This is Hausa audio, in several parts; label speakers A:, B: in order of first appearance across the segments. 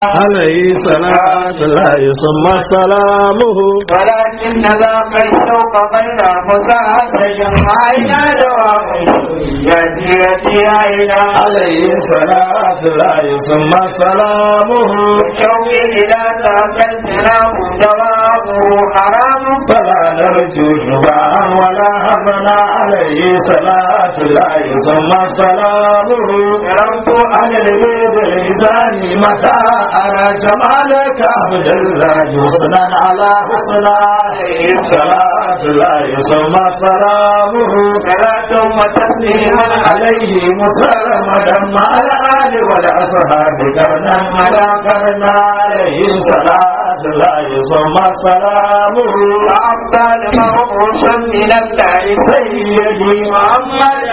A: عليه صلاة الله ثم سلامه
B: ولكن ذاك الشوق بين مساعدة عينا دوام يأتي يأتي عينا
A: عليه صلاة الله ثم سلامه
B: شوقي إلى ذاك الجناب جوابه حرام
A: فلا نرجو شفاعا ولا همنا عليه صلاة الله ثم سلامه
B: كرمت
A: عن البيد الإنسان متى أرى جمالك عبد الله حسنا على حسنا عليه صلاة الله ثم سلامه
B: صلاة وتسليما
A: عليه مسلمة مع الآل والأصحاب كرنا على كرنا عليه صلاة الله ثم سلامه
B: وأفضل مبعوث من الله
A: سيدي محمد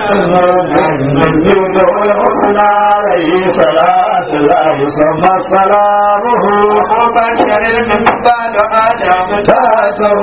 A: الجود والحسنى عليه صلاة الله ثم سلامه
B: ومبشر المثقال آدم
A: تاته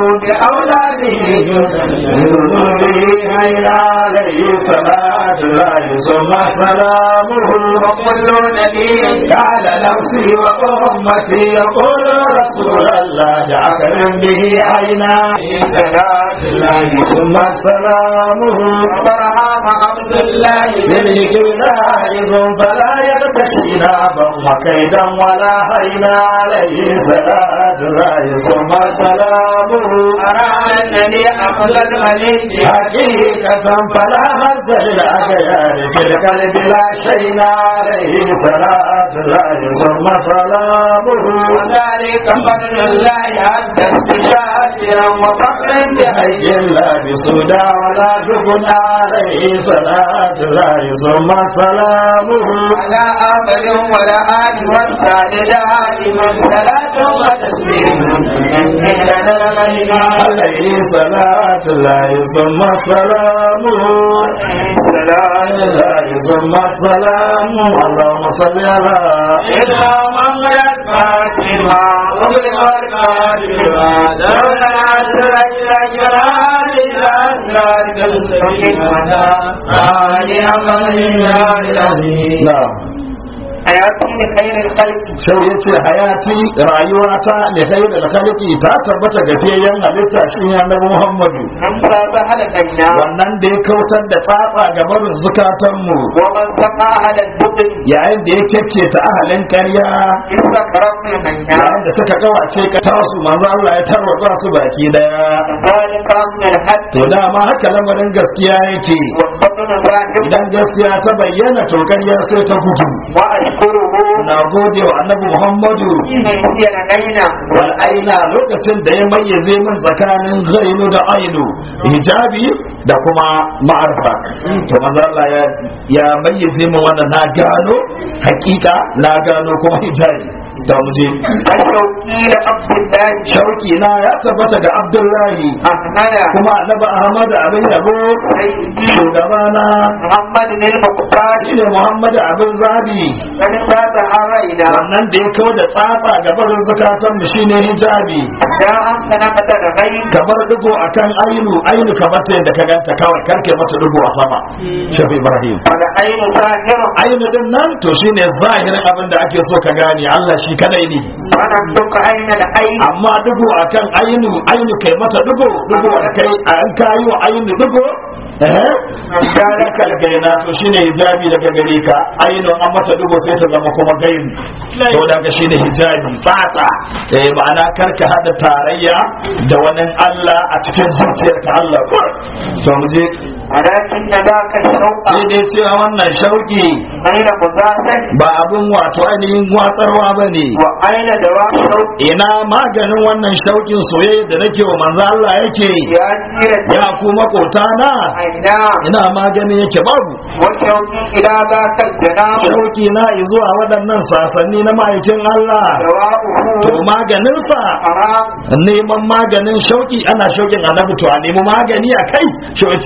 A: بأولاده ذنوبه حين عليه صلاة الله ثم سلامه
B: وكل نبي
A: قال نفسي وأمتي يقول رسول الله أكرم به عينا
B: صلاة
A: الله ثم سلامه
B: وبرهام عبد الله
A: بالهج نائز فلا يبتكي نابا وكيدا ولا هينا عليه صلاة الله ثم سلامه
B: أرى أنني أفضل الملك
A: حقيقة فلا مد للأغيار في القلب لا شيء عليه صلاة الله ثم سلامه
B: وذلك فضل الله حتى استشاكرا وفقرا بحي
A: حي لا بسودا ولا جبن عليه صلاة الله ثم سلامه
B: على آمل ولا آل والسادة دائما صلاة وتسليم لنا الملك
A: عليه صلاة الله ثم سلامه
B: صلاة
A: الله ثم سلامه اللهم صل على
B: إذا منغلت فاتما وغلق الكاتبا دولنا عسر إلى جلال الأسرار كالسبيل ودا آلي أمر الله العظيم
A: نعم
B: حياتي لخير الخلق
A: shau ya ce hayati rayuwata da kai da khaliki ta tabbata ga fiyayyen halitta shi ne annabi Muhammadu
B: من صاب هلكينا
A: wannan da ya kautar da tsatsa ga barin zukatanmu
B: ومن سقى على البطن
A: yayin da ya kyakke ta ahalin ƙarya
B: إذا كرمنا منا
A: yayin da suka kawace ka tasu manzo Allah ya tarwatsa su baki daya
B: ذلك من الحق
A: to dama haka lamarin gaskiya yake
B: والبطن ظاهر
A: idan gaskiya ta bayyana to ƙarya sai ta gudu
B: وأشكره
A: na gode wa annabi Muhammadu
B: حين يسير لنا
A: wal aina lokacin da ya mayyaze min tsakanin ghainu da ainu hijabi da kuma ma'arfa to maza Allah ya ya mayyaze min wannan na gano hakika na gano kuma hijabi da muje
B: الشوقي لعبد الله
A: shauki na ya tabbata ga Abdullahi
B: أحمد
A: kuma annabi Ahmad abin yabo
B: سيدي
A: shugabana
B: محمد المختار
A: shine Muhammad abin zabi
B: فلسات هرينا
A: wannan da ya kawo da tsafa gabarin zakatan mu shine hijabi
B: يا أنت نقد الغيب
A: kamar digo akan ainu ainu kamar ta yadda ka ganta kawai karke mata digo a sama shafi ibrahim
B: والعين ظاهر
A: ainu din nan to shine zahirin abin da ake so ka gane Allah shi kadai ne
B: ونبدك عين العين
A: amma digo akan ainu ainu kai mata digo digo kai an kayo ainu digo eh zalika algaina to shine hijabi daga gare ka ainu an mata digo sai ta zama kuma gaini to daga shine hijabi fata eh ma'ana karka hada tarayya da wani Allah a cikin zuciyarka Allah to mu je
B: ولكن ذاك الشوق
A: sai dai cewa wannan shauki
B: غير مزاحم
A: ba abin wato ainihin watsarwa ba ne
B: وأين دواء الشوق
A: ina maganin wannan shaukin soyayya da nake wa manzo Allah yake
B: يا سيرة
A: ya ku makota na
B: عينا
A: ina maganin yake babu
B: والشوق إلى ذاك الجناب
A: shauki na zuwa waɗannan sasanni na ma'aikin Allah to
B: دواؤه
A: maganinsa
B: حرام
A: neman maganin shauki ana shaukin annabi to a nemi magani a kai shi wace haramun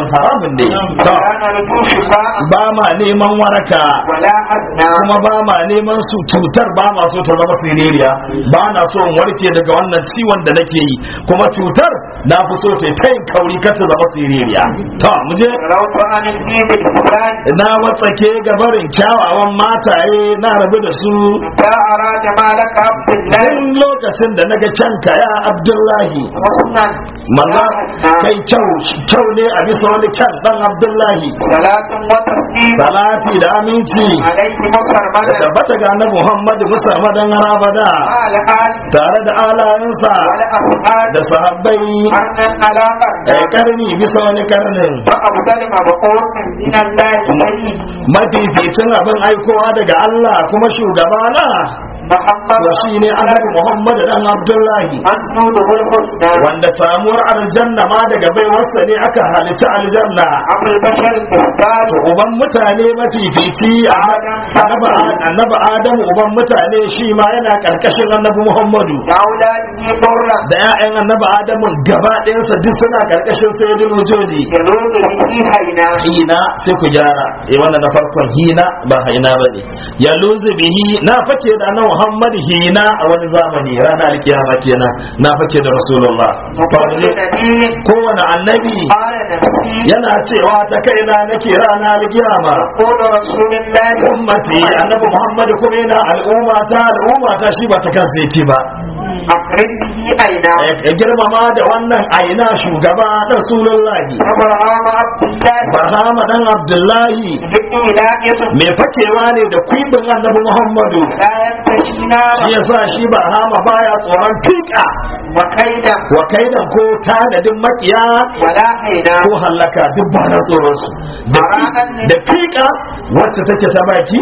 A: haramun haramun ne to
B: ولا نرجو شفاء
A: ba ma neman waraka
B: ولا أدنى
A: kuma ba ma neman su cutar ba ma so ta zama siririya ba na so in warke daga wannan ciwon da nake yi kuma cutar na fi so ta ta yin kauri kar ta zama siririya to mu je
B: روت عن الدين الإسلام
A: na watsake gabarin kyawawan mataye na rabu da su
B: إذا أراد مالك عبد الله
A: duk lokacin da naga kyanka ya abdullahi
B: حسنا
A: manzo kai kyau kyau ne a bisa wani kyan dan abdullahi
B: صلاة وتسليم
A: salati da aminci
B: عليه مصر
A: da
B: مدى
A: tabbata ga annabi muhammadu musamman abada
B: قال آل
A: tare da alayensa
B: والأصحاب
A: da sahabbai
B: أرنا على
A: a
B: أرنا
A: karni bisa wani karnin
B: فأفضل مبعوث من الله سيد
A: mafificin abin aikowa daga Allah kuma shugabana
B: محمد
A: to shine annabi Muhammad dan Abdullahi
B: أنجوده الحسنى
A: wanda samuwar aljanna ma daga baiwarsa ne aka halitta aljanna
B: أبو البشر المختار
A: to uban mutane mafifici annabi annabi Adamu uban mutane shi ma yana karkashin annabi Muhammadu
B: لأولاده برا
A: da 'ya'yan annabi Adamu gaba ɗayansa duk suna karkashin sayyidul wujudi
B: يلوذ به هينا
A: hina sai ku gyara eh wannan na farkon hina ba haina bane ya luzu bihi na fake da nan Muhammad hina a wani zamani ranar alkiyama kenan na fake da Rasulullah
B: وكل نبي
A: kowane annabi
B: قال نفسي
A: yana cewa ta kaina nake ranar alkiyama
B: يقول رسول الله
A: ummati annabi Muhammad kuma yana al'umma ta al'umma ta shi ba ta kansa yake ba
B: أقرن به أينا
A: ya girmama da wannan aina shugaba da Rasulullahi
B: أبرهام عبد الله
A: Barhama dan Abdullahi
B: ذكر ولاية
A: mai fakewa ne da kwibin annabi Muhammadu
B: لا ينتشي
A: shi
B: نارا
A: yasa shi ba hama baya tsoron fika
B: وكيدا
A: wa kaidan ko tanadin makiya
B: ولا هينا
A: ko hallaka duk ba na tsoron su da fi- da fika wacce take ta baki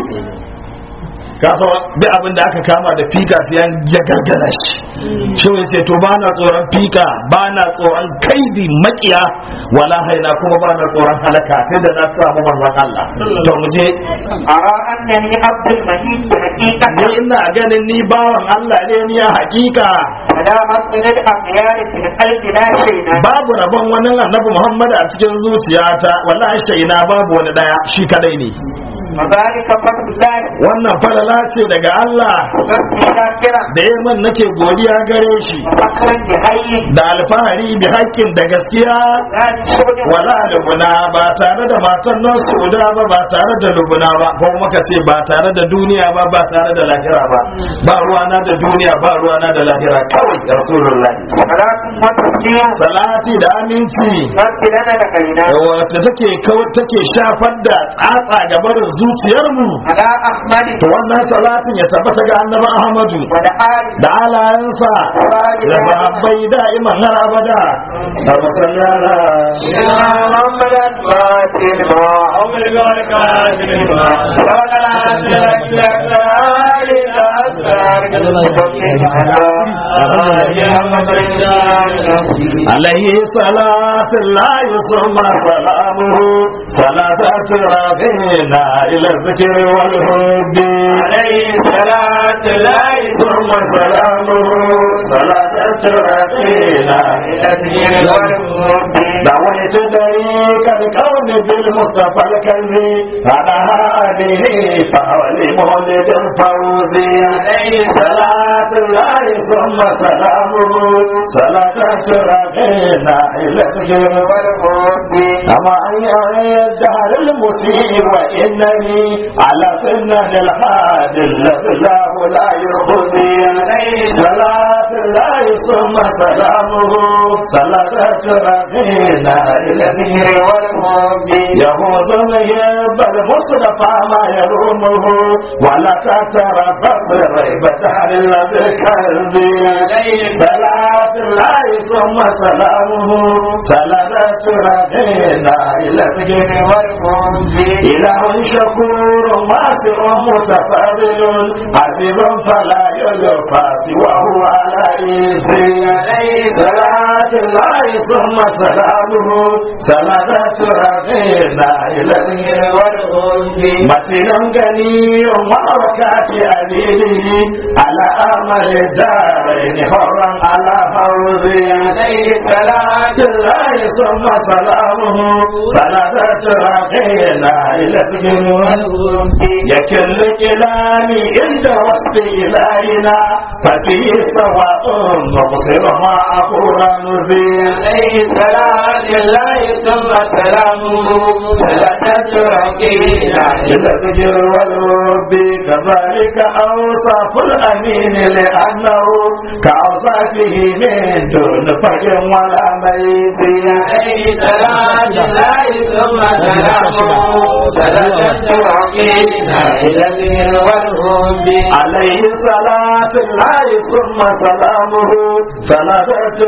A: kafa duk abin da aka kama da fika sai an ya gargara shi shi wai ce to ba na tsoron fika ba na tsoron kaidi makiya wala haina kuma ba na tsoron halaka tun da na samu manzon Allah to mu je
B: أرى أنني عبد المجيد حقيقة
A: ni ina ganin ni bawan Allah ne ni a hakika
B: ولا مصدر الأخيار في القلب لا شيء
A: babu rabon wani annabi Muhammad a cikin zuciyata wallahi shaina babu wani daya shi kadai ne
B: وذلك فضل الله
A: wannan falala ce daga Allah
B: وقصد شاكرا
A: da ya man nake godiya gare shi
B: وفكرا بحي
A: da alfahari bi haƙƙin da gaskiya
B: لا بسعد
A: wala lubuna ba tare da matan nan suda ba ba tare da lubuna ba ko kuma ka ce ba tare da duniya ba ba tare da lahira ba ba ruwana da duniya ba ruwana da lahira kawai rasulullahi
B: صلاة وتسليم
A: salati da aminci
B: رب لنا لكينا
A: wata take kawo take shafar da tsatsa ga barin zuciyarmu
B: على أحمد
A: to wannan salatin ya tabbata ga annabi Ahmadu
B: ودعال
A: da alayansa da sahabbai da'iman har abada da masallala
B: يا محمد الفاتح ما عمر ذلك
A: عليه صلاة الله ثم سلامه صلاة تراغينا إلى الذكر والهد
B: عليه صلاة الله
A: ثم سلامه صلاة تراغينا
B: إلى الدين والهدى
A: دعوت طريق الكون بالمصطفى الكريم على هذه فحول مولد الفوز عليه صلاة الله ثم سلامه صلاة ترقينا إلى الخير
B: والهدى
A: أما أن الدهر المسيء وإنني على سنة الحاد الذي له لا يخزي عليه صلاة الله ثم سلامه صلاة ترقينا إلى الخير
B: والهدى
A: يهوز الهب المصطفى ما يرومه ولا تتربص ريبة عن الذي كذبي عليه صلاة الله ثم سلامه صلاة ربنا إلى الذكر
B: والهدى
A: إله شكور واسع متفضل عزيز فلا يلقى سواه على إذن عليه صلاة صلاة الله ثم سلامه صلاة ربنا إلى
B: والخلد
A: متن غني ووكات أبيه على أمر الدارين حرا على فوزي
B: عليه صلاة
A: الله ثم سلامه صلاة ربنا إلى
B: والخلد
A: يكل كلامي عند وصف إلهنا ففيه سواء مبصر ما أقول نزيل
B: عليه صلاة الله ثم سلامه صلاة ركينا
A: إلى الذكر والرب كذلك أوصاف الأمين لأنه كأوصافه من دون فجر ولا ميت
B: عليه صلاة الله ثم سلامه صلاة ركينا إلى الذكر والهب
A: عليه صلاة الله ثم سلامه صلاة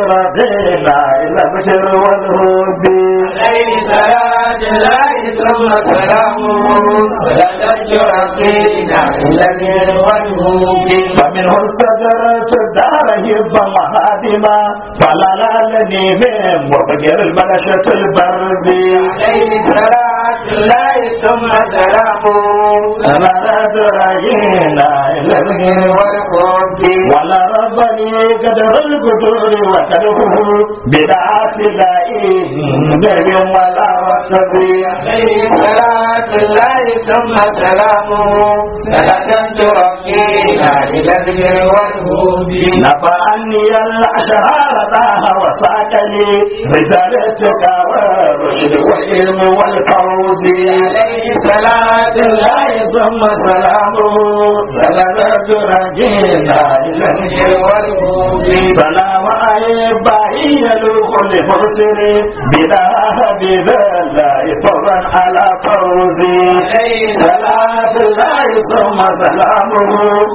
A: ربنا إلى الذكر والرب
B: عليه صلاة الله ثم سلامه صلاة ركينا إلى الذكر والهب
A: فمنه استدرت الدار هب مهادما فلا لالني من مبكر البلشة البرد
B: عليه صلاة الله ثم سلامه
A: سلالات راينا إلى الغير
B: والهب
A: ولا ربني قدر القدور وكره بدعات لائم نبي ولا وكبي
B: عليه صلاة الله ثم سلامه صلاة ترقينا إلى الذكر والهب
A: نفعني الأشرار طه وساق لي رسالتك والرشد والعلم والفوز
B: عليه صلاة
A: الله ثم سلامه سلامة رجينا إلى
B: الذكر والهب
A: سلام أيبائي يلوح لمرسل بلا حبيب الله فضلا على فوزي
B: عليه
A: صلاة الله ثم سلامه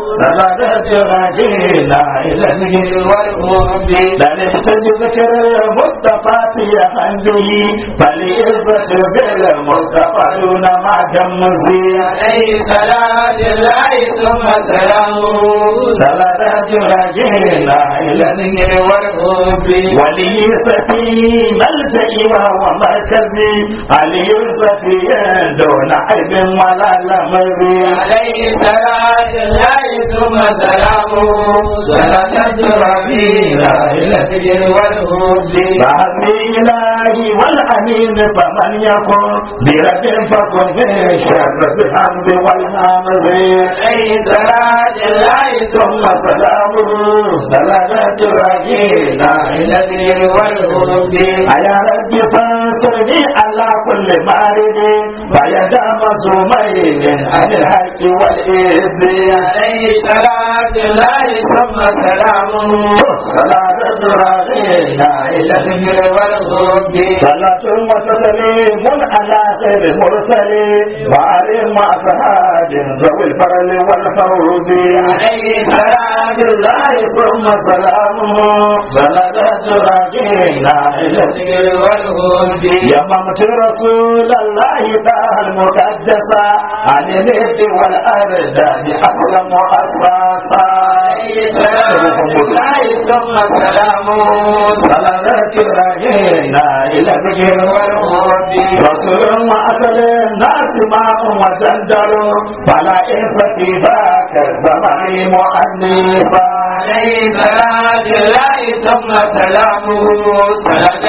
A: سلامة رجينا إلى
B: الذكر والهب
A: لنفت بذكر المصطفى يهن به فليعزة بالمصطفى دون ما جمزي
B: عليه صلاة الله ثم سلامه
A: سلامة رجينا إلى
B: الذكر والهب
A: ولي سفي ملجئي وهو مركزي علي سفي دون عيب ولا لمزي
B: عليه صلاة الله ثم سلامه صلاة ربينا إلى الذكر والهب
A: فهدي إلهي والأمين فمن يكن برب فكن في شر الحمز والهمز
B: عليه صلاة الله
A: ثم سلامه سلامة رجينا
B: إلى الذكر والهب
A: يا رب فانصرني على كل مارد فيدا مزومين عن الحق والإذن
B: عليه صلاة الله ثم سلامه
A: صلاة رجينا
B: إلى الذكر والهب
A: صلاة وتسليم على خير المرسل وعلى مع صحاب ذوي الفضل والفوز
B: عليه صلاة
A: الله ثم سلامه صلاة رجينا إلى
B: الذكر والهب
A: يممت رسول الله تعالى المقدسة عن الند والأرض بأسلم وأساسا
B: عليه صلاة الله ثم سلامه
A: صلاة رجينا إلى ذكر
B: والهب
A: رسول وأسل الناس ماء وجندل فلا إنس في ذاك الزمان مؤنسا
B: عليه صلاة الله ثم سلامه صلاة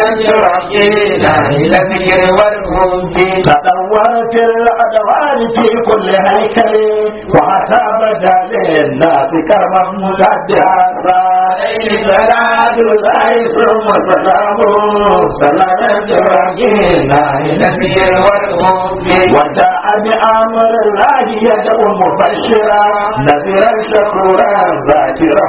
B: ربينا إلى الذكر والهب
A: تدورت الأدوار في كل هيكل وأتى بدا للناس كرما مقدسا
B: عليه صلاة
A: الله ثم سلامه سلامة رجينا
B: إلى الذكر والهب
A: وجاء بأمر الله يدعو مبشرا نذيرا شكورا ذاكرا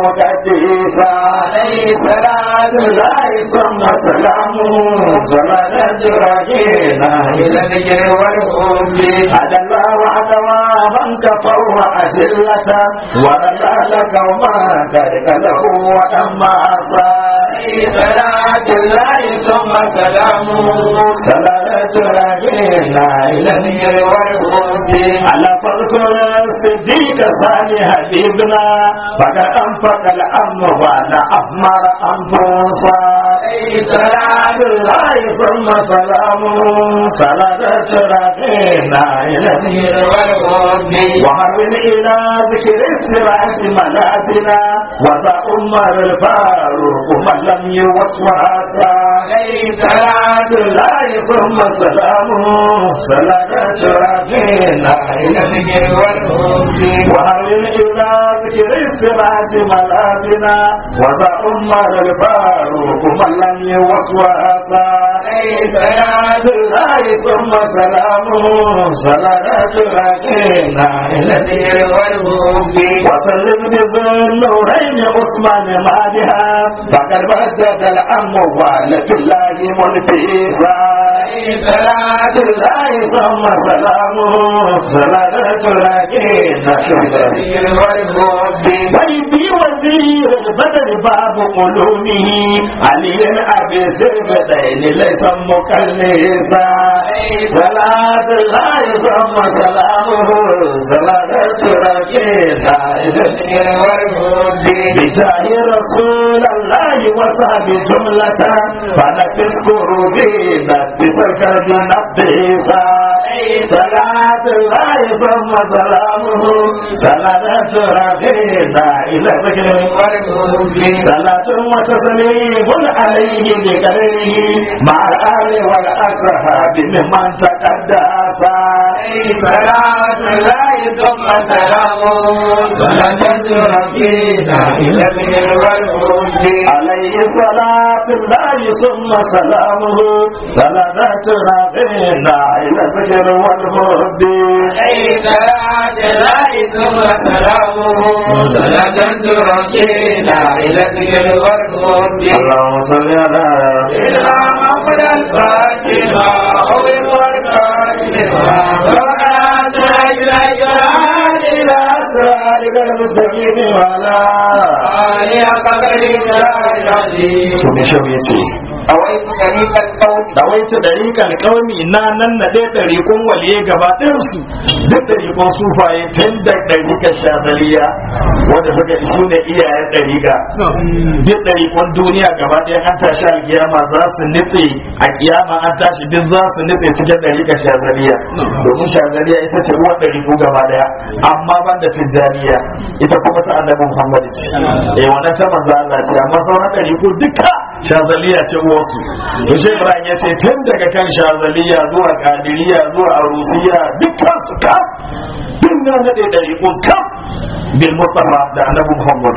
A: ومقدسا
B: عليه صلاة
A: الله ثم سلامه سلامة رجينا
B: إلى الذكر والهب
A: هدى الله أدواما كفوا أجلة ورد لك وما كرك له وأما أصاب
B: عليه صلاة الله ثم سلامه
A: سلامة تراجعنا إلى النير والهود على فذكر الصديق ثاني حبيبنا فقد أنفق الأمر وأنا أحمر أنفسا سلام الله ثم سلامه صلاة تراجعنا إلى النير والهود وهرب إلى ذكر السراج ملازنا وذا عمر الفاروق من لم يوسوسا صلاة الله ثم سلامه صلاة تراجعنا إلى الذكر والهود وهرب إلى ذكر السراج ملازنا وذا عمر الفاروق من لم يوسوسا صلاة الله ثم سلامه صلاة تراجعنا إلى الذكر والهود وسلم بذل النورين عثمان مادها فقد بدد الأموال في الله ملتئسا صلاة الله ثم سلامه صلاة راجينا ويبي وزير البدر باب قلومه علي أبي سيفتين ليس مكلسا صلاة الله ثم سلامه صلاة راجينا بجاه رسول الله وصحب جملة فنفس كروبينا بسكر نبيسا صلاة الله ثم سلامه صلاة رفينا إلى ذكر صلاة وتسليم عليه بقدره مع الآل والأصحاب ممن تقدسا صلاة الله ثم سلامه صلاة رفينا إلى ذكر عليه صلاة الله ثم سلامه صلاة رفينا إلى الذكر والهد
B: عليه صلاة الله ثم سلامه صلاة تركينا إلى الذكر والهدى
A: اللهم صل على
B: سيدنا محمد الفاتحة أو الفاتحة وقعت أجل جلال
A: إلى أسرارك المستقيم وعلى
B: آله قدر العظيم
A: Tuni shau ya ce,
B: أويت طريق الكون
A: Dawaita ɗariƙar ƙaumi na nan na ɗaya ɗariƙun waliye gaba ɗinsu duk ɗariƙun sufaye tun da ɗariƙar shazaliya wanda suka isu ne iyayen ɗariƙa. Duk ɗariƙun duniya gaba ɗaya an tashi alkiyama za su nitse a kiyama an tashi duk za su nitse cikin ɗariƙar shazaliya. Domin shazaliya ita ce uwar ɗariƙu gaba ɗaya amma ban da tijjaniya ita kuma ta annabi Muhammad ce. Eh wannan ta manzo Allah ce amma sauran ɗariƙu duka shazaliya ce uwarsu. To shi Ibrahim ya ce tun daga kan shazaliya zuwa kadiriya zuwa arusiya dukkan su kaf tun na nade ɗariƙun kaf bil mustafa da annabi muhammad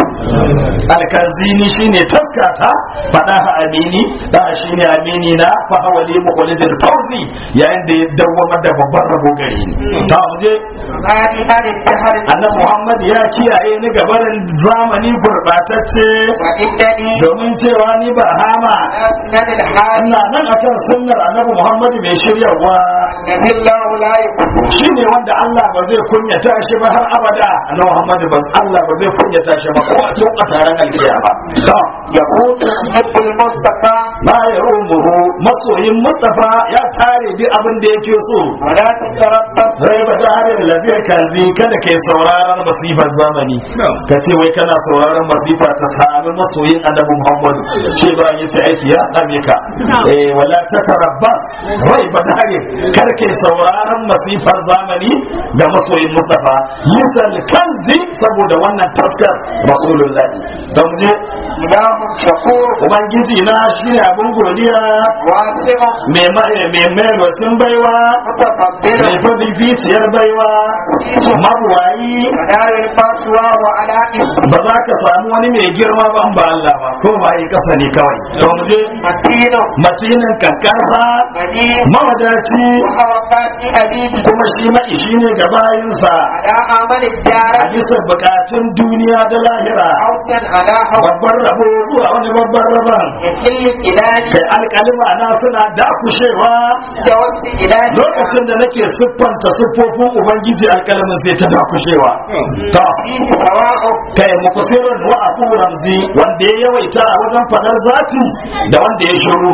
A: alkazini shine taskata fada ha amini da shine amini na fa hawali muqallidil fawzi yayin da ya dawwama da babban rabo gare ni ta muje
B: هذه هذه الدهر
A: annabi muhammad ya kiyaye ni gabarin zamani gurbatacce
B: وإنني
A: domin cewa ni ba hama
B: أسند الحال
A: ina nan akan sunnar annabi muhammad mai shiryawa
B: الذي الله لا يكون
A: shi ne wanda Allah ba zai kunyata shi ba har abada annabi Muhammad ba Allah ba zai kunyata shi ba ko a tun a taron alkiyama to
B: يقول يحب المصطفى
A: ma ya rumuhu masoyin Mustafa ya tare duk abin da yake so
B: ولا تتربص
A: zai ba tare da lafiyar kazi kada kai sauraron masifar zamani ka ce wai kana sauraron masifa ta sami masoyin annabi Muhammad ce ba ya ce aiki ya same ka eh wala ta tarabbas rai ba tare kar kai sauraron masifar zamani ga masoyin Mustafa yusal kanzi saboda wannan taskar rasulullah don je
B: إله شكور
A: ubangiji na shi ne abin godiya
B: واسع
A: mai mai mai mai wacin baiwa
B: متفضل
A: mai fafificiyar baiwa mabuwayi
B: ودار الفتوى وعلى اسم
A: ba za ka samu wani mai girma ban ba Allah ba ko ba yi kasa ne kawai to mu je
B: متين
A: matinin kankarsa
B: مدين
A: mawadaci
B: وحركات أبيه
A: kuma shi maishi ne ga bayinsa
B: على عمل الدار
A: a bisa bukatun duniya da lahira
B: حوسا على حوس
A: babban rabo zuwa wani babban rabon
B: يحل الإله
A: kai alkalima na suna dakushewa
B: جوز إله
A: lokacin da nake siffanta siffofin ubangiji alkalamin sai ta dakushewa to
B: فيه سواء
A: kai mukusirin wa abu ramzi wanda ya yawaita a wajen fadar zati da wanda ya shiru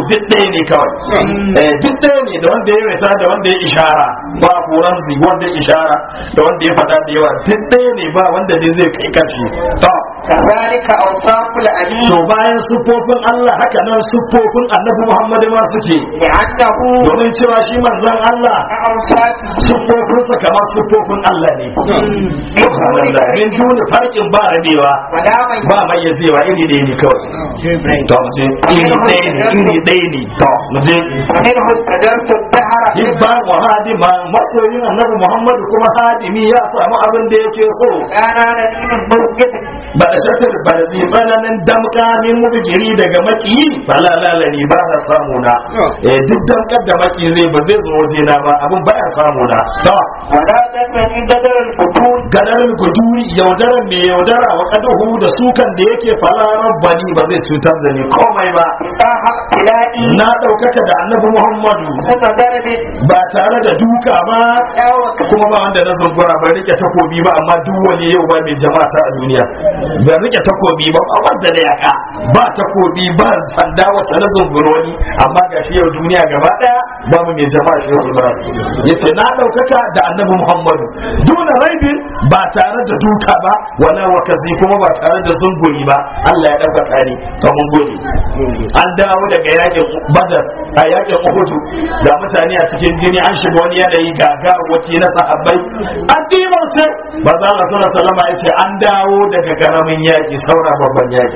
A: duk ɗaya ne kawai eh duk ɗaya ne da wanda ya rasa da wanda ya ishara ba ko ramzi wanda ya ishara da wanda ya faɗa da yawa duk ɗaya ne ba wanda ne zai kai ƙarshe to
B: كذلك أوصاف الأمين
A: to bayan siffofin Allah haka nan siffofin annabi Muhammad ma suke
B: لأنه
A: domin cewa shi manzon Allah
B: أوصافه
A: siffofinsa kamar siffofin Allah ne subhanallah min duni farkin ba rabewa
B: ولا من
A: ba mayyazewa iri ɗaya ne kawai to mu je iri ɗaya ne iri ɗaya ne to mu je
B: ومنه استدرت الدهر
A: hibba wa hadima masoyin annabi Muhammad kuma hadimi ya samu abin da yake so
B: أنا نبي مرجد
A: ba da shatar ba da tsananin damka min mubigiri daga maki fala lalani ba na samu na eh duk damkar da maki zai ba zai zo waje na ba abin ba ya samu na to
B: ولا تنفني بدر الفتون
A: gadar guduri yaudarar mai yaudara wa kaduhu da sukan da yake fala rabbani ba zai cutar da ni komai ba
B: طه ابتلائي
A: na ɗaukaka da annabi muhammadu
B: ثم ضرب
A: ba tare da duka ba
B: دعوة
A: kuma ba wanda na zungura ban rike takobi ba amma duk wani yau ba mai jama'a ta a duniya ban rike takobi ba ba wanda da yaka ba takobi ba sanda wacce na zungura wani amma ga shi yau duniya gaba daya ba mu mai jama'a shi yau ibrahim yace na daukaka da annabi muhammadu duna raibin ba tare da duka ba wala wakazi kuma ba tare da zunguri ba Allah ya daukaka ni to mun gode an dawo daga yakin badar a yakin uhudu ga mutane a cikin jini an shiga wani yanayi gaga waki na sahabbai an dimance ba za a sallallahu salama ya ce an dawo daga karamin yaki saura babban yaki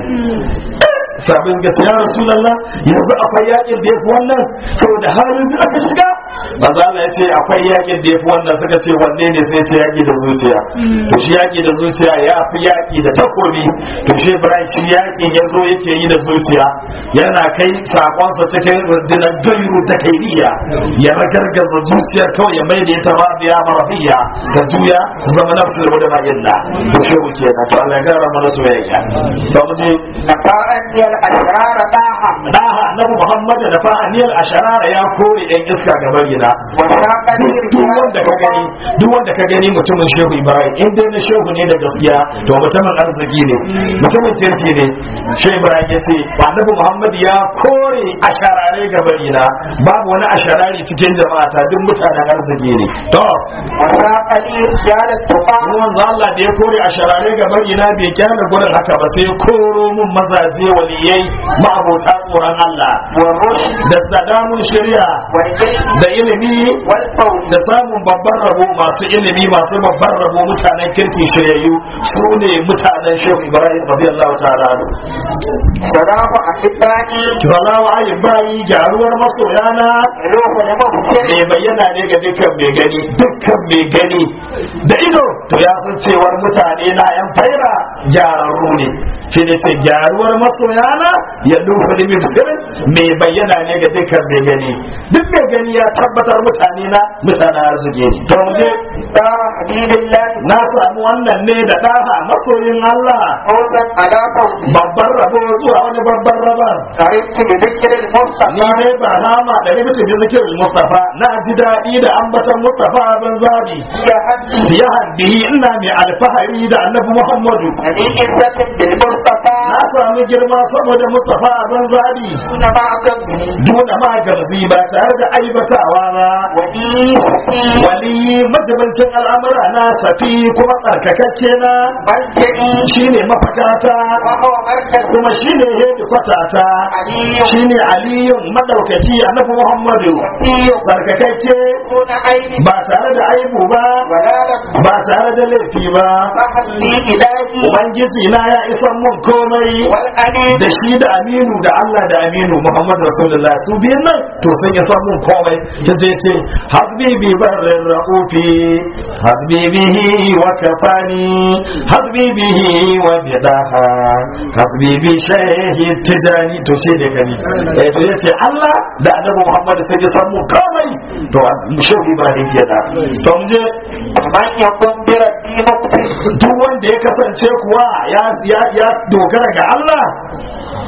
A: sabin ga ya rasulullah yanzu akwai yakin da yafi wannan saboda halin da aka shiga ba za ya ce akwai yakin da yafi wannan suka ce wanne ne sai ce yaki da zuciya to shi yaki da zuciya ya fi yaki da takobi to shi ibrahim shi yakin ya zo yake yi da zuciya yana kai sakonsa cikin rundunar gairu ta kairiya ya ragargaza zuciyar kawai ya mai da ita rabiya marafiya ga juya ta zama nafsu da wadda illa to shi wuce na to Allah ya gara mana soyayya to mu je
B: نفاءني الأشرار طه
A: daha annabi Muhammad da fa aniyal asharara ya kore ɗan iska ga barina
B: وساقني
A: duk wanda ka gani duk wanda ka gani mutumin shehu ibrahim in dai na shehu ne da gaskiya to mutumin arziki ne mutumin kirki ne shehu ibrahim ya ce annabi muhammad ya kore asharare ga barina babu wani asharari cikin jama'ata duk mutanen arziki ne to
B: وساقني رجال التقى
A: ruwan Allah da ya kore asharare ga barina bai kyale gurin haka ba sai koro mun mazaje waliyai ma'abota tsoron Allah
B: والرشد
A: da sadamun shari'a
B: والعلم
A: da ilimi
B: والفوز
A: da samun babban rabo masu ilimi masu babban rabo mutanen kirki shiryayyu su ne mutanen shehu ibrahim radiyallahu ta'ala anhu
B: سلام أحبائي
A: zalawa ayin bayi gyaruwar masoyana
B: روح المبشر
A: mai bayyana ne ga dukkan mai gani dukkan mai gani da ido to ya san cewar mutane na yan faira gyararru ne shi ne ce gyaruwar masoyana ya lufa da mibsirin mai bayyana ne ga dukkan mai gani duk mai gani ya tabbatar mutane na mutane arziki ne to mu je
B: دار حبيب الله
A: na samu wannan ne da ɗaha masoyin Allah
B: فوزا على فوز
A: babban rabo zuwa wani babban rabar
B: عرفت بذكر
A: ni
B: المصطفى
A: ne ba nama da rubuta da zikirin Mustafa na ji daɗi da ambatan Mustafa abin zabi
B: يا حبي
A: ya haddihi ina mai alfahari da annabi Muhammadu
B: هذه عزة بالمصطفى
A: na sami girma saboda Mustafa abin zabi
B: دون ما أقبني
A: duna ma gamzi ba tare da aibatawa ba
B: ولي حسين
A: wali majibancin al'amura na safi kuma tsarkakakke na
B: ملجئي
A: shine mafakata
B: وهو مركز
A: kuma shine hedikwatata
B: علي
A: shine aliyun madaukaki annabi Muhammadu
B: وفي
A: tsarkakakke
B: دون عين
A: ba tare da aibu ba
B: ولا لك
A: ba tare da laifi ba
B: فحسبي إلهي
A: ubangiji na ya isan mun komai
B: والأمين
A: da shi da aminu da Allah da aminu Muhammad Rasulullah su biyan nan to sun isan mun komai ta je ce hasbi bi barrin ra'ufi hasbi bihi wa kafani hasbi bihi wa bidaha hasbi bi shehi tijani to ce da gani eh to yace Allah da annabi Muhammad sun isan mun komai to shehu Ibrahim kenan to mu je
B: من يكون بربي مقتل
A: duk wanda ya kasance kuwa ya ya ya dogara ga Allah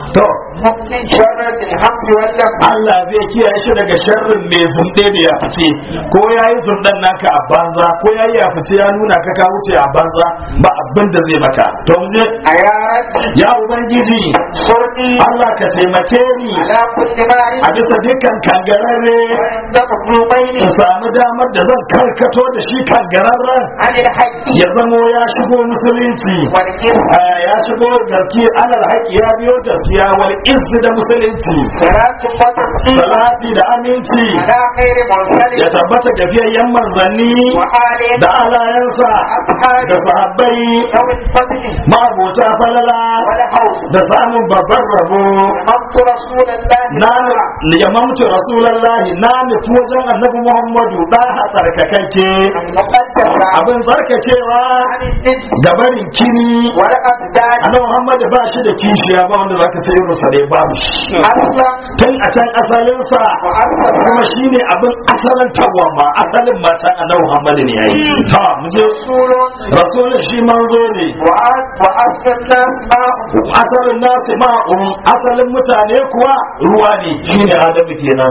A: to
B: ممكن شر الحمد والله
A: Allah zai kiyaye shi daga sharrin mai zunde da ya fice ko ya yi zundan naka a banza ko ya yi ya fice ya nuna ka ka wuce a banza ba abin da zai maka to mu je
B: يا ربي
A: ya ubangiji
B: صرني
A: Allah ka taimake ni
B: على كل ما
A: a bisa dukkan kangararre
B: عند مظلومين
A: in samu damar da zan karkato da shi kangararren
B: عن الحق
A: ya zamo ya shigo musulunci
B: والإثم
A: Ah, ya shigo gaskiya alal haƙi ya biyo gaskiya wal izzi da musulunci
B: صلاة وتسليم
A: salati da aminci
B: على خير مرسل
A: ya tabbata ga fiyayyen manzanni
B: وآل
A: da alayensa
B: أصحاب
A: da sahabbai
B: ذوي الفضل
A: ma'abota falala
B: والحوض
A: da samun babban rabo
B: أمرت رسول الله
A: na yamamci rasulallahi na nufi wajen annabi muhammadu ɗaha tsarkakakke
B: المقدس
A: abin tsarkakewa
B: عن الند
A: gabarin kini
B: والأبدان
A: annabi muhammadu ba shi da kishiya ba wanda zaka ce irin sa dai babu shi
B: أصلا
A: tun a can asalinsa
B: وأصلا
A: kuma shine abin asalin tawwa asalin ma can annabi muhammadu ne yayi ta mu je
B: رسول
A: rasulun shi manzo ne
B: وأ- وأصل الناس معه
A: asalin nasu ma'un asalin mutane kuwa ruwa ne shine adamu kenan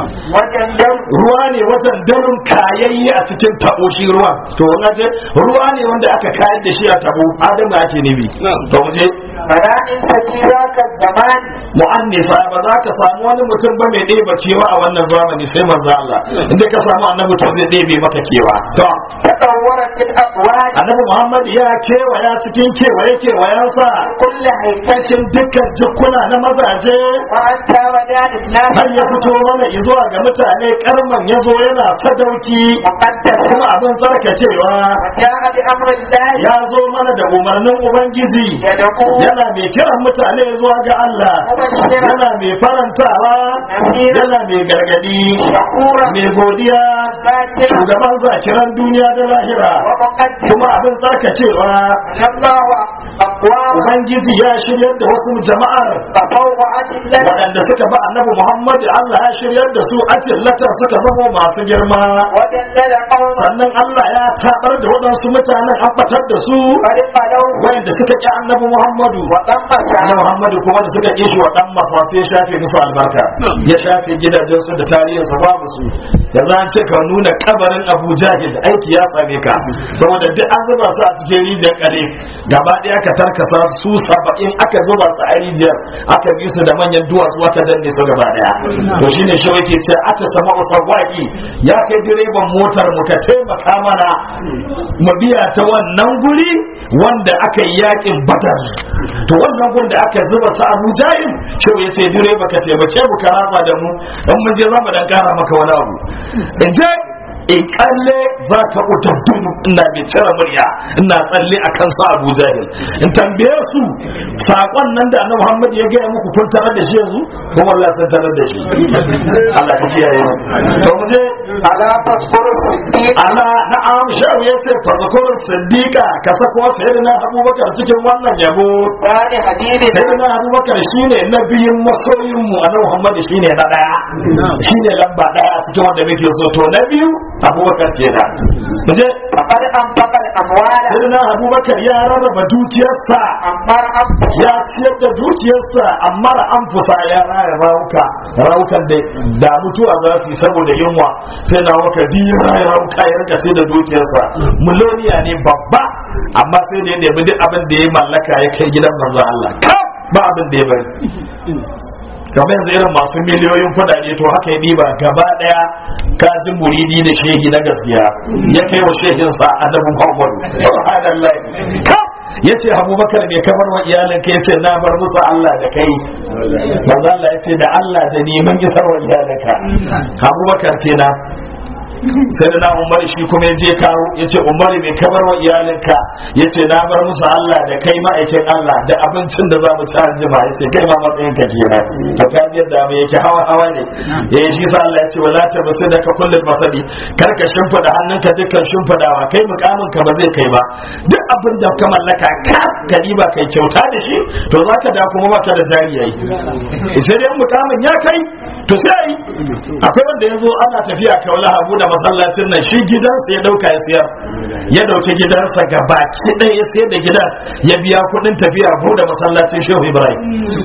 B: وجندل
A: ruwa ne wajen darin kayayye a cikin tabo shi ruwa to wannan ce ruwa ne wanda aka kayar da shi a tabo adamu ake nibi to mu je
B: فلائن في ذاك الزمان
A: mu'annisa ba za ka samu wani mutum ba mai ɗeba kewa a wannan zamani sai manzo Allah inda ka samu annabi to zai ɗebe maka kewa to
B: تطورت الأقوال
A: annabi Muhammad ya kewaya cikin kewaye kewayensa
B: كل هيكل
A: cikin dukkan jikuna na mazaje
B: وأنت ودان الناس
A: har ya fito mana zuwa ga mutane karman ya zo yana ta dauki
B: مقدس
A: kuma abin tsarkakewa
B: وجاء بأمر الله
A: ya zo mana da umarnin ubangiji
B: يدعو
A: yana mai kiran mutane zuwa ga Allah
B: مبشرا
A: yana mai farantawa yana mai gargadi
B: شكورا
A: mai godiya
B: ذاكرا
A: shugaban zakiran duniya da lahira
B: ومقدس
A: kuma abin tsarkakewa
B: الله أقوام
A: ubangiji ya shiryar da wasu jama'ar
B: تطوعت الله
A: waɗanda suka ba annabi Muhammad Allah ya shiryar da su ajillatan suka zama masu girma
B: ودلل قوما
A: sannan Allah ya tabar da waɗansu mutanen an batar da su
B: قد قالوا
A: wayanda suka ƙi annabi Muhammadu
B: وطمس
A: annabi Muhammadu kuma da suka ƙi shi wa dan masa sai ya shafe musu albarka ya shafe gidajen su da tarihin su babu su yanzu an ce ka nuna kabarin Abu Jahil aiki ya same ka saboda duk an zuba su a cikin rijiyar kare gaba ɗaya ka tarkasa su saba'in aka zuba su a rijiyar aka bi su da manyan duwatsu aka danne su gaba ɗaya to shine shi yake ce ata sama usawaki ya kai direban motar mu ka taimaka mana mu biya ta wannan guri wanda aka yi yakin badar to wannan gun da aka zuba su abu jahil shehu ya ce direba ka taimake mu ka ratsa da mu dan mun je za mu dan kara maka wani abu in je in kalle za ka uta dudu ina mai cire murya ina tsalle a kansa abu jahil in tambaye su saƙon nan da annabi muhammad ya gaya muku kun tarar da shi yanzu ko wallahi sun tarar da shi Allah ka kiyaye mu to mu je
B: ألا تذكر الصديق
A: ala na'am shehu ya ce fazkurun siddiqa ka sako sayyidina abubakar cikin wannan yabo
B: ثاني حديث
A: sayyidina abubakar shine nabiyin masoyin mu annabi muhammad shine na daya shine lamba daya a cikin wanda muke so to na biyu abubakar ce da muje
B: فقد أنفق الأموال
A: sayyidina abubakar ya rarraba dukiyarsa
B: أمر أنفس
A: ya ciyar da dukiyarsa amma da an fusa ya raya rauka raukan da da mutuwa za su yi saboda yunwa sai na waka biyu raya rauka ya rika ce da dukiyarsa miloniya ne babba amma sai da ya nemi duk abin da ya mallaka ya kai gidan manzo Allah kaf ba abin da ya bari kamar yanzu irin masu miliyoyin kudade to haka ya diba gaba daya kajin muridi da shehi na gaskiya ya kai wa shehinsa annabi Muhammad subhanallah kaf yace Abubakar ne kamar wa iyalinka yace na bar musu Allah da kai manzo Allah yace da Allah da ni mun isar wa iyalinka Abubakar ce na sai da na umar shi kuma je kawo ya ce umar mai kamar wa iyalinka ya ce na bar musu Allah da kai ma'aikin Allah da abincin da za mu ci anjima ya ce kai ma matsayin ka kenan to ka ji yadda mai yake hawa hawa ne ya yi shi sa Allah ya ce wala ta basu da ka kullum masadi kar ka shimfida hannunka dukkan shimfidawa kai mukamin ka ba zai kai ba duk abin da ka mallaka ka gari ba kai kyauta da shi to za ka da kuma baka da jari yayi sai dai mukamin ya kai to sai akwai wanda ya zo ana tafiya kaula habu da masallacin nan shi gidansa ya dauka ya siyar ya dauki gidansa ga baki ɗaya ya sayar da gidan ya biya kuɗin tafiya bu da masallacin shehu ibrahim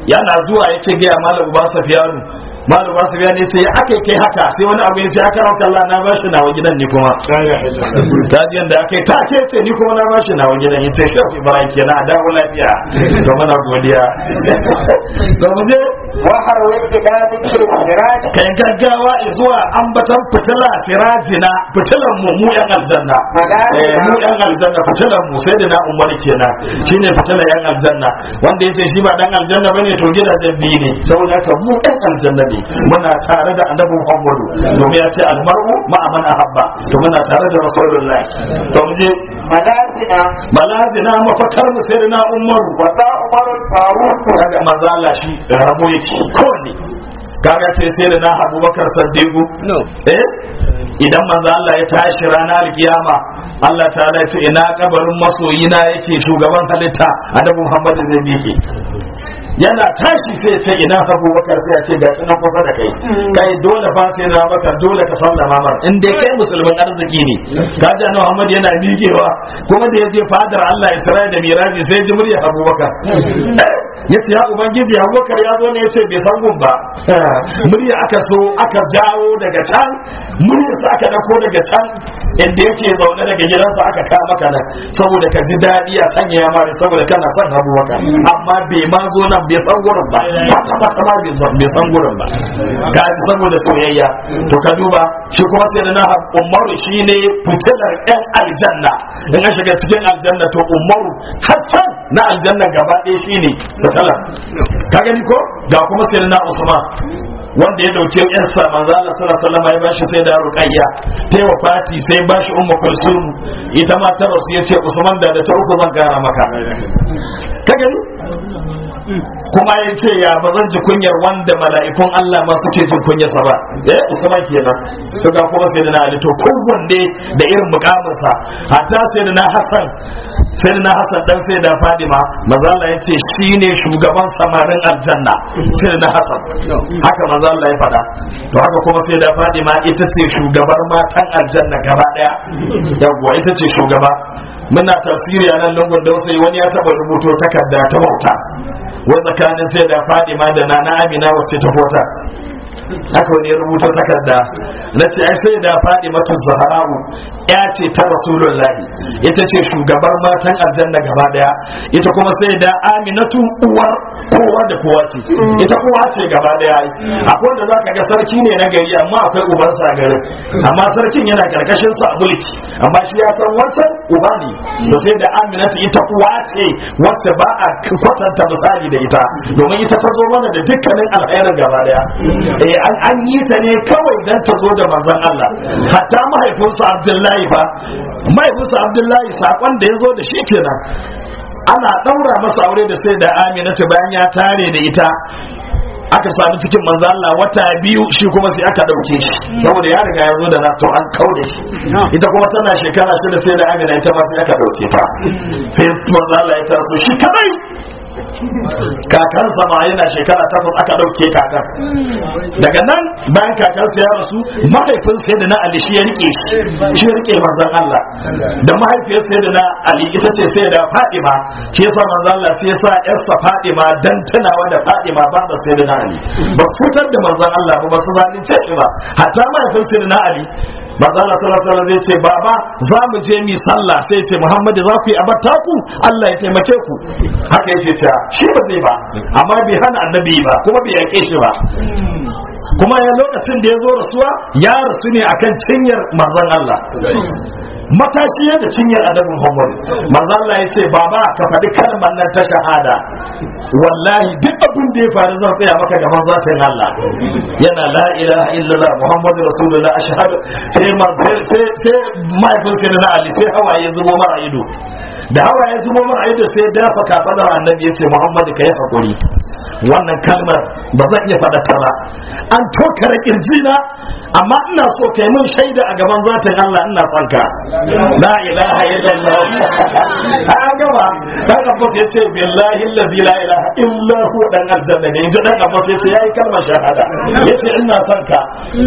A: yana zuwa yake gaya malam uba safiyanu malam uba safiyanu ya ce ya aka kai haka sai wani abu ya ce aka rauka Allah na bashi nawa gidan ni kuma ta ji yanda aka yi ta ce ce ni kuma na bashi nawa gidan ya ce shafi ibrahim kenan a dawo lafiya to muna godiya to mu je
B: وحروا إلى ذكر السراج
A: kai gaggawa zuwa ambatan fitila sirajina fitilan mu mu yan aljanna eh mu yan aljanna fitilan mu sai da na umar kenan shine fitilan yan aljanna wanda yace shi ba dan aljanna bane to gidajen biyu ne saboda haka mu yan aljanna ne muna tare da annabi Muhammadu domin ya ce almar'u ma'a man ahabba to muna tare da rasulullahi to mu je
B: ملازنا
A: malazina mafakar mu sai da na umaru
B: وذا عمر الفاروق
A: kaga manzo Allah shi rabo yake kowanne kaga ce sai da na Abubakar Saddiqu eh idan manzo Allah ya tashi ranar alkiyama Allah ta'ala ya ce ina kabarin masoyina yake shugaban halitta annabi Muhammad zai miƙe yana tashi sai ya ce ina Abubakar sai ya ce ga ina kusa da kai kai dole fa sai na baka dole ka sallama mar in dai kai musulmin arziki ne kaji annabi Muhammad yana miƙewa kuma da ya je fadar Allah Isra'ila da Miraji sai ji murya Abubakar ya ce ya ubangiji abubakar ya zo ne ya ce bai san gun ba murya aka so aka jawo daga can muryarsa aka dako daga can inda yake zaune daga gidansa aka kawo maka nan saboda ka ji daɗi a sanya ya mare saboda kana son abubakar amma bai ma zo nan bai san gurin ba kwata kwata ma bai san- bai san gurin ba ga ji saboda soyayya to ka duba shi kuma sai da na umaru shine fitilar yan aljanna in ka shiga cikin aljanna to umaru hassan na aljanna gaba ɗaya shine fitilar ka gani ko ga kuma sai na usman wanda ya dauke yarsa manzo Allah sallallahu alaihi wasallam ya bashi sai da ruqayya ta yi fati sai bashi ummu kulsum ita ma ta rasu yace usman da da ta uku zan gara maka ka gani kuma ya ce ya ba zan ji kunyar wanda mala'ikun Allah ma suke jin kunyarsa ba eh usman kenan to ga kuma sai da na ali to kowanne da irin mukaminsa hatta sai da na hasan sai da na hasan dan sai da fadima maza Allah ya ce shine shugaban samarin aljanna sai da na hasan haka maza Allah ya faɗa to haka kuma sai da fadima ita ce shugabar matan aljanna gaba daya yawwa ita ce shugaba muna tafsiri a nan lungun dausayi wani ya taba rubuto takarda ta bauta wai tsakanin sai da fadima da nana amina wacce ta fota haka wani ya rubuta takarda na ce ai sai da fadima ta zahara'u ya ce ta rasulullahi ita ce shugabar matan aljanna gaba daya ita kuma sai da aminatu uwar kowa da kowa ce ita kowa ce gaba daya akwai wanda zaka ga sarki ne na gari amma akwai ubansa a garin amma sarkin yana karkashin sa a mulki amma shi ya san wancan uba ne to sai da aminatu ita uwa ce wacce ba a kwatanta misali da ita domin ita ta zo mana da dukkanin alkhairin gaba daya eh an an yi ta ne kawai dan ta zo da manzon Allah hatta mahaifinsa Abdullahi fa mahaifinsa Abdullahi sakon da ya zo da shi kenan ana daura masa aure da sai da Aminatu bayan ya tare da ita aka sami cikin manzo Allah wata biyu shi kuma sai aka dauke shi saboda ya riga ya zo da nato an kaude shi ita kuma tana shekara shida sai da Amina ita ma sai aka dauke ta sai manzo Allah ya taso shi kadai kakansa ma yana shekara takwas aka dauke kakan daga nan bayan kakansa ya rasu mahaifin sai da na Ali shi ya rike shi shi ya rike manzon Allah da mahaifiyar sai da na Ali ita ce sai da Fadima shi yasa manzon Allah sai ya sa yarsa Fadima dan tunawa da Fadima ba da sai da na Ali ba su fitar da manzon Allah ba ba su zalunce shi ba hatta mahaifin sai da na Ali manzo Allah sallallahu alaihi wasallam zai ce baba za mu je mi sallah sai ce Muhammad za ku yi abatta ku Allah ya taimake ku haka yake cewa shi ba zai ba amma bai hana annabi ba kuma bai yake shi ba kuma ya lokacin da ya zo rasuwa ya rasu ne akan cinyar manzon Allah matashi da cinyar adabin Muhammad manzon Allah ya ce baba ka faɗi kalmar nan ta shahada wallahi duk abin da ya faru zan tsaya maka gaban zatin Allah yana la ilaha illallah muhammadu rasulullah ashhadu sai ma sai sai sai mahaifin sai na Ali sai hawaye zubo mara ido da hawaye zubo mara ido sai dafa kafadar annabi yace muhammadu kai hakuri wannan kalmar ba zan iya faɗa ta ba an tokare kirjina amma ina so kai mun shaida a gaban zatin Allah ina son ka la ilaha illallah an gaba dan abbas yace billahi allazi la ilaha illa hu dan aljanna ne inji dan abbas yace yayi kalmar shahada yace ina son ka eh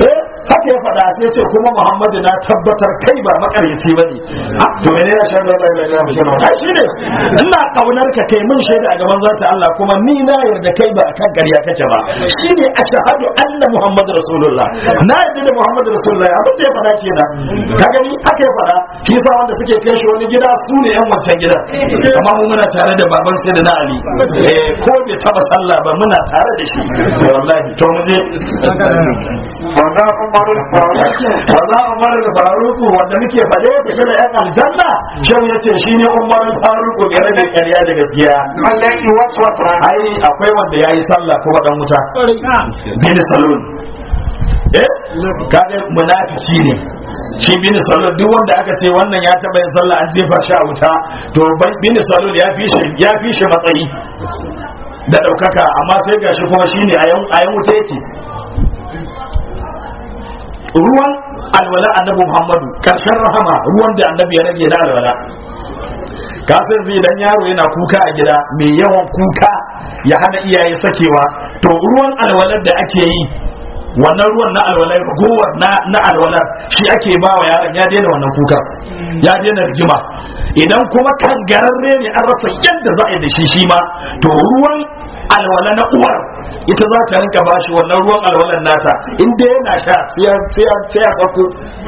A: haka ya faɗa sai ce kuma Muhammadu na tabbatar kai ba makaryaci bane Ah, to ne ya shaida la ilaha illallah shi ne ina kaunar ka kai mun shaida a gaban zata Allah kuma ni na yarda kai ba akan ƙarya kake ba shine ashhadu anna muhammadu rasulullah na yarda da muhammadu rasulullah abin da ya faɗa kenan ka gani haka ya faɗa shi yasa wanda suke kai shi wani gida su ne yan wancan gidan amma mu muna tare da baban sai da na ali eh ko bai taba sallah ba muna tare da shi wallahi to mu je
B: وذا عمر الفاروق
A: wanda umar al-faruq wanda muke faɗe da da yan aljanna shan yace shine umar al-faruq ga rage ƙarya da gaskiya
B: الذي وسوس
A: ai akwai wanda yayi sallah kuma dan wuta bin salon eh kaga munafiki ne shi bin salon duk wanda aka ce wannan ya taba yin sallah an jefa shi a wuta to bin salon ya fi shi ya fi shi matsayi da daukaka amma sai gashi kuma shine a yan a yan wuta yake ruwan alwala annabi Muhammadu karshen rahama ruwan da annabi ya rage na alwala ka san zai dan yaro yana kuka a gida mai yawan kuka ya hana iyaye sakewa to ruwan alwalar da ake yi wannan ruwan na alwalar ragowar na na alwalar shi ake ba wa yaron ya daina wannan kuka ya daina rigima idan kuma kan gararre ne an rasa yadda za a yi da shi shi ma to ruwan alwala na uwar ita za ta rinka bashi wannan ruwan alwalar nata inda yana sha sai ya- sai ya- sai ya sako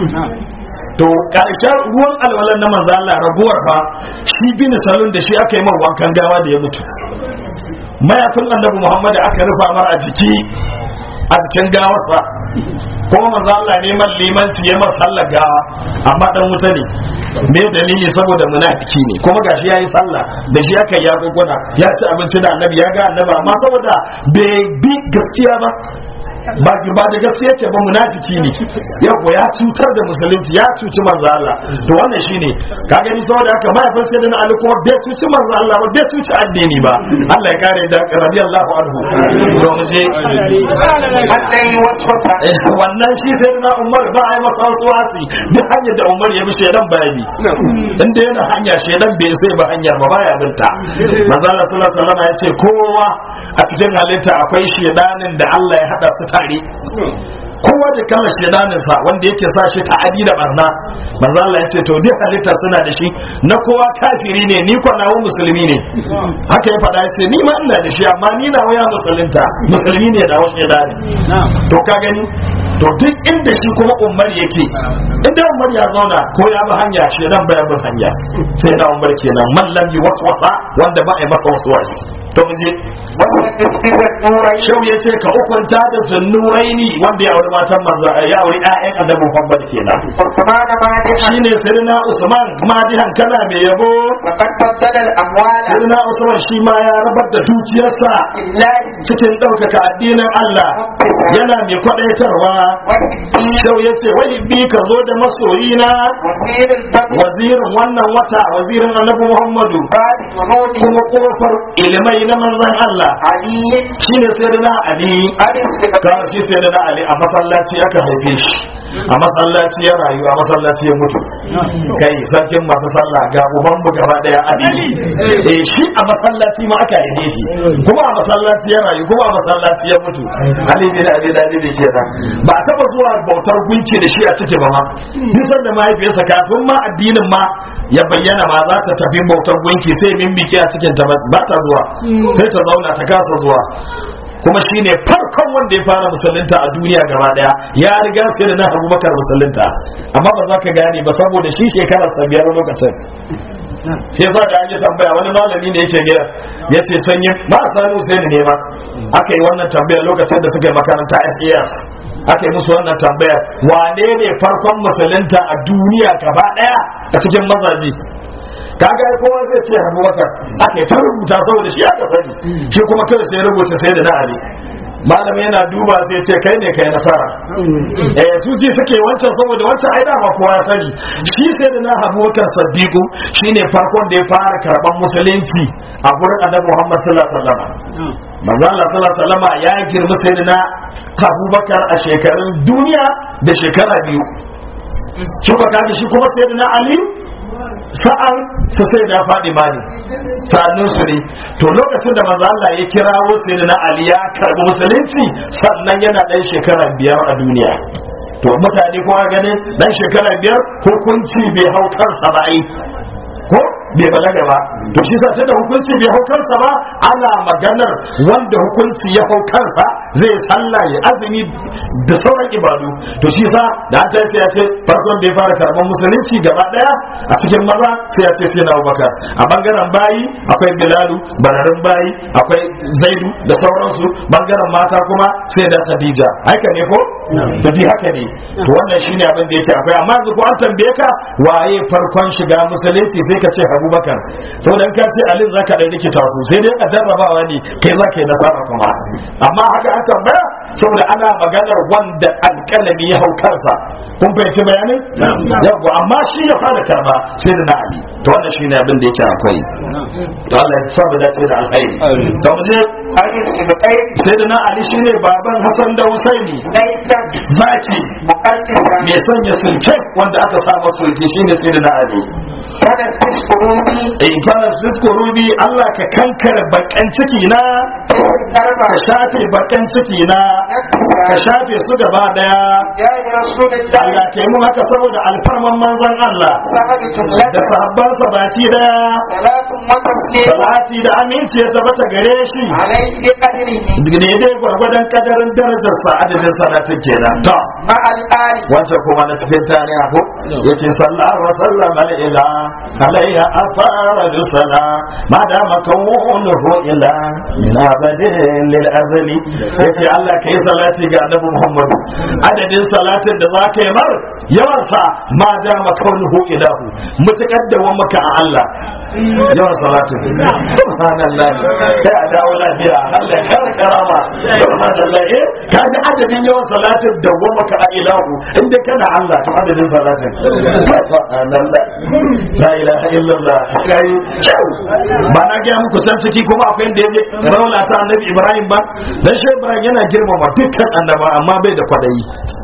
A: to karshen ruwan alwalar na manzo Allah raguwar fa shi bin salon da shi aka yi mar wankan gawa da ya mutu mayafin annabi Muhammad aka rufa mar a jiki a jikin gawarsa kuma manzo Allah ne man limanci ya masa sallar gawa amma dan wuta ne me dalili saboda munafiki ne kuma gashi yayi sallah da shi aka ya guguna ya ci abinci da annabi ya ga annabi amma saboda bai bi gaskiya ba ba ba da gaskiya ce ba munafiki ne yau ya cutar da musulunci ya cuci manzo Allah to wannan shine ka gani saboda haka mahaifin sai da Ali kuma bai cuci manzo Allah ba bai cuci addini ba Allah ya kare da radiyallahu anhu to mu je
B: الذي وسوس
A: Eh, wannan shi sai na Umar ba a yi masa wasu wasi duk hanyar da Umar ya bi shedan bayani inda yana hanya shedan bai sai ba hanyar ba baya binta manzo Allah sallallahu alaihi wasallam ya ce kowa a cikin halitta akwai shedanin da Allah ya hada su tare kowa da kala shedanin sa wanda yake sa shi ta'adi da barna manzo Allah ya ce to duk halitta suna da shi na kowa kafiri ne ni ko nawo musulmi ne haka ya faɗa ya ce ni ma ina da shi amma ni na waya musulunta musulmi ne da wasu shedani to ka gani to duk inda shi kuma umar yake inda umar ya zauna ko ya bi hanya shi dan baya bi hanya sai da umar kenan man lam yi waswasa wanda ba a yi masa waswasi to mu je
B: وتسقط النورين
A: shau ya ce ka hukunta da zunnuraini wanda ya auri matan manzo ya auri ƴaƴan annabi Muhammad kenan
B: عثمان مادحا
A: shine sirna Usman madihan kana mai yabo
B: وقد فضل الأموال
A: sirna Usman shi ma ya rabar da dukiyarsa
B: لله
A: cikin ɗaukaka addinin Allah yana mai kwaɗaitarwa
B: والدين
A: Shau ya ce wai bi ka zo da masoyina
B: وزير البدر
A: wazirin wannan wata wazirin annabi Muhammadu
B: بعد جنود
A: kuma kofar ilimai na manzon Allah
B: علي
A: shine sayyidina Ali
B: أبي السبب
A: ka shi sayyidina Ali a masallaci aka haife shi a masallaci ya rayu a masallaci ya mutu kai sarkin masu sallah ga uban mu gaba daya Ali eh shi a masallaci ma aka haife shi kuma a masallaci ya rayu kuma a masallaci ya mutu Ali bin Abi Talib kenan ba a taba zuwa bautar gunki da shi a ciki ba ma nisan da mahaifiyarsa kafin ma addinin ma ya bayyana ma za ta tafi bautar gunki sai mimbiki a cikin ta ba ta zuwa sai ta zauna ta kasa zuwa kuma shine farkon wanda ya fara musulunta a duniya gaba daya ya riga sai da na abubakar musulunta amma ba za ka gane ba saboda shi shekarar sa biyar lokacin shi yasa da an yi tambaya wani malami ne yake gida ya ce sanyi ba a sani Hussein ne ma aka yi wannan tambaya lokacin da suka yi makaranta SAS aka yi musu wannan tambaya wane ne farkon musulunta a duniya gaba daya a cikin mazaji kaga ai kowa zai ce abubakar aka yi ta rubuta saboda shi aka sani shi kuma kawai sai rubuta sai da na ali malami yana duba sai ce kai ne kai nasara eh su ji suke wancan saboda wancan ai dama kowa ya sani shi sai da na abubakar saddiqu shine farkon da ya fara karban musulunci a gurin annabi muhammad sallallahu alaihi wasallam manzo Allah sallallahu alaihi wasallam ya girma sai da na abubakar a shekarun duniya da shekara biyu shi ba kaga shi kuma sai da na ali sa'an su sai da faɗi ma ne sa'annin su ne to lokacin da manzo Allah ya kirawo sai da Ali ya karbi musulunci sannan yana ɗan shekara biyar a duniya to mutane kuma ganin dan shekara biyar hukunci bai hau kansa ba ai ko bai balaga ba to shi sa da hukunci bai hau kansa ba ana maganar wanda hukunci ya hau kansa zai sallah ya azumi da sauran ibadu to shi sa da an sai ya ce farkon da ya fara karban musulunci gaba daya a cikin maza sai ya ce sai na abubakar a bangaren bayi akwai bilalu bararin bayi akwai zaidu da sauransu bangaren mata kuma sai da khadija haka ne ko da bi haka ne to wannan shine abin da yake akwai amma yanzu ko an tambaye ka waye farkon shiga musulunci sai ka ce abubakar saboda in ka ce alin zaka da rikita su sai dai a jarrabawa ne kai za ka yi nasara kuma amma haka an tambaya saboda ana maganar wanda alƙalami ya hau kansa kun fahimci bayanin yawwa amma shi ya fara karba sai da na ali to wannan shine abin da yake akwai to Allah ya sa mu dace da alkhairi to mu je
B: Ali Sibai
A: sai da na ali shine baban Hassan da Husaini
B: Laitan
A: zaki
B: Muqaddisa
A: mai sanya sulke wanda aka sa masa sulke shine sai da na ali
B: Kada Tiskurubi
A: in kana fisko rubi Allah ka kankare bakan ciki na
B: Karba
A: ka shafe bakan ciki na ka shafe su gaba daya
B: Ya yi Rasulullah
A: Allah ka yi mu haka saboda alfarman manzon Allah
B: Sahabatu
A: da
B: laka
A: sahabbansa baki daya
B: Salatun wa taslim
A: salati da aminci ya tabbata gare shi
B: Alayhi bi qadrihi
A: ne dai gwargwadon kadarin darajarsa adadin salatin kenan to
B: Ma al-ali
A: wancan kuma na cikin tarihi ko yace sallallahu wa sallama ila alayya afara sala ma da makawunuhu ila min abadin lil azali yace Allah kai salati ga annabi Muhammad adadin salatin da zaka yi mar yawan sa ma da makawunuhu ilahu mutakar da wa maka a Allah yawan salatin subhanallah kai a dawo lafiya Allah ya kare karama subhanallah eh kaji adadin yawan salatin da wa maka a ilahu inda kana Allah to adadin salatin subhanallah la ilaha illallah kai kyau ba na ga muku san ciki kuma akwai inda yaje raula ta annabi Ibrahim ba dan shi Ibrahim yana girmama dukkan annaba amma bai da kwadayi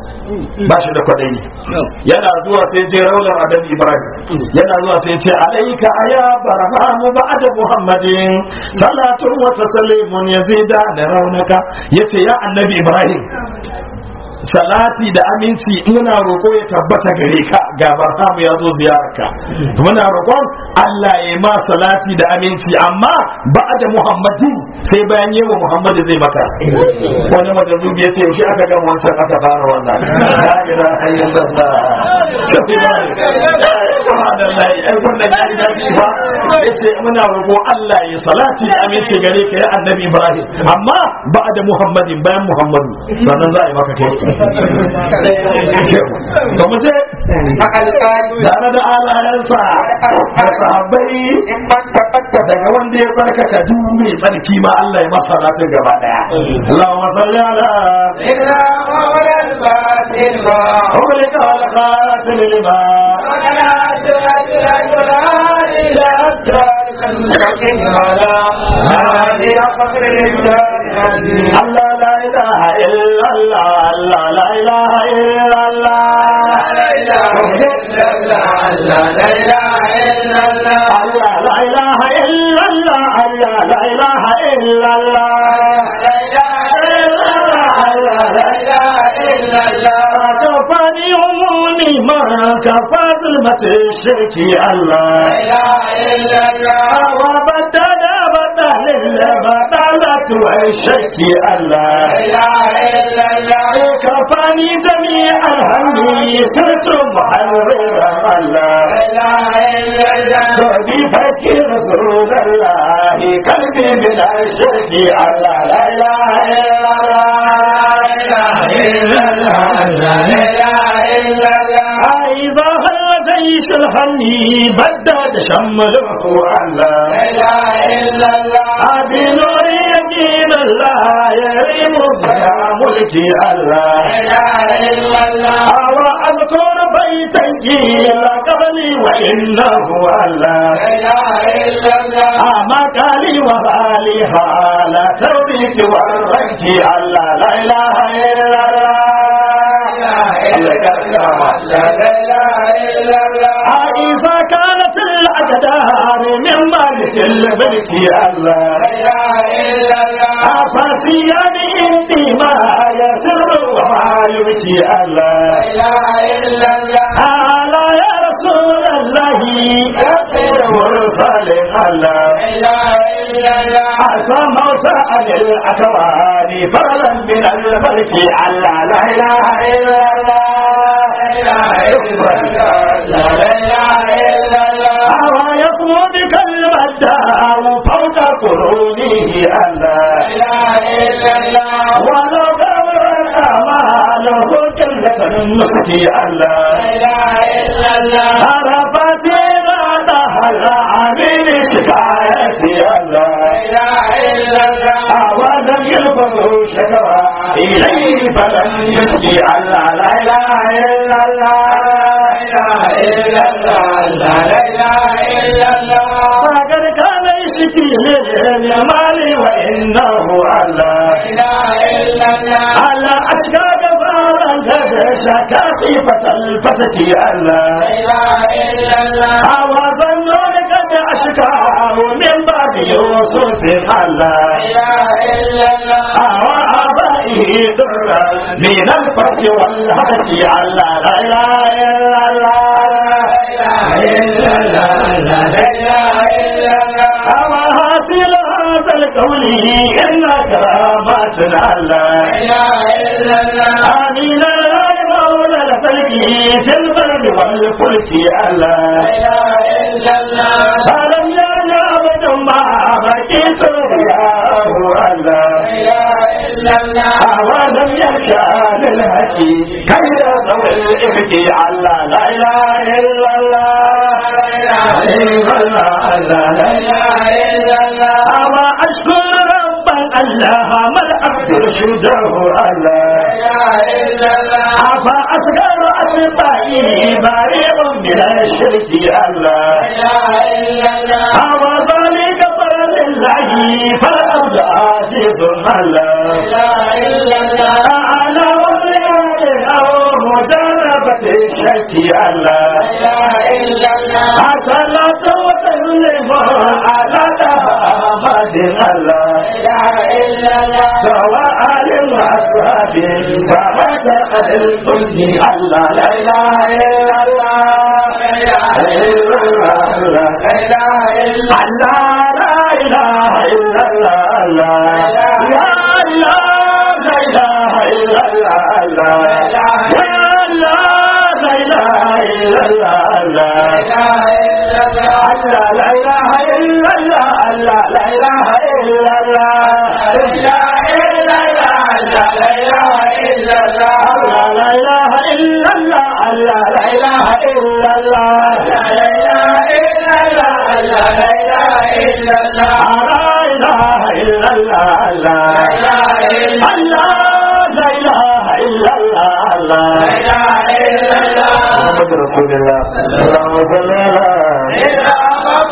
A: ba shi da kwadayi yana zuwa sai je raular annabi Ibrahim yana zuwa sai ce alaika aya barhamu ba'da muhammadin salatu wa taslimun yazida da raunaka yace ya annabi Ibrahim salati da aminci muna roƙo ya tabbata gare ka ga barhamu ya zo ziyararka muna roƙon Allah ya ma salati da aminci amma ba da Muhammadin sai bayan yi wa Muhammadu zai maka wani majazubi ya ce yaushe aka gama wancan aka fara wannan la ilaha illallah subhanallah ai wannan ya riga ji ba yace muna roƙo Allah ya salati da aminci gare ka ya annabi Ibrahim amma ba da Muhammadin bayan Muhammadu sannan za a yi maka kai to mu je
B: Ma al-ali
A: tare da alayansa da sahabbai
B: in man taqaddama
A: daga wanda ya tsarkaka duk mai tsarki ma Allah ya masa salatin gaba daya Allahumma salli ala
B: إلا مولى الفاتح ما
A: أولك على خاتم لما الله لا إله إلا الله الله لا إله إلا الله الله لا إله إلا الله الله لا إله إلا الله كفاني عمومي ما كفى ظلمة الشرك الله وبدل بدل البدلة والشرك الله كفاني جميع الهم سرت محررا الله قلبي فكر رسول الله قلبي بلا شرك الله لا اله الا الله إذا هل جيش الهني بدد شمله الله بنور يقين الله يريم بها ملكي الله وأذكر بيتا قيل قبلي وإنه الله مكالي وبالي لا توبيك والرجك الله لا إله إلا الله إذا كانت الأقدار من مالك الملك الله أفات نسيان عندي ما يسر وما يبكي الله على يا رسول الله مرسل الله عسى موت عن الأكوان فضلا من الملك الله لا إله إلا الله هو يصمو بكلمة فوق قرونه الله ولو دور الأمال كلة النسك الله عرفت نادها العميل شفاعتي الله ولم يلفظوا شكوى إليه فلم يشكي الله لا إله إلا الله فقد كان يشكي للمال وإنه الله على أشكى كفارا شكا خيفة الفتة الله وظنوا قد أشكاه من بعد يوسف الله وآبائه درا من الفتح والهدف الله لا إله إلا الله وحاصل هذا القول إن كراماتنا الله آمين يا مولى الفلك في البر والفلك الله فلم يرجع أبدا ما بقيت رياه الله ولم يرجع للهدي كي يصوي الإفك الله لا إله إلا الله أما أشكر ربا الله ما العبد رشده الله أفا أصغر أصبعي بريء من الشرك الله أما ذلك فرد الله فالأرض عزيز الله أعلى وزياد أو مجانبة الشرك الله صلاة وسلم على محمد الله سواء وأصحاب سواء الكل الله لا إله إلا الله لا إله إلا الله لا إله إلا الله يا الله لا إله إلا الله يا الله لا إله إلا الله لا إله إلا الله لا إله إلا الله لا إله إلا الله لا إله إلا الله لا إله إلا الله لا إله إلا الله لا إله إلا الله لا إله إلا الله لا إله إلا الله محمد رسول الله اللهم صل على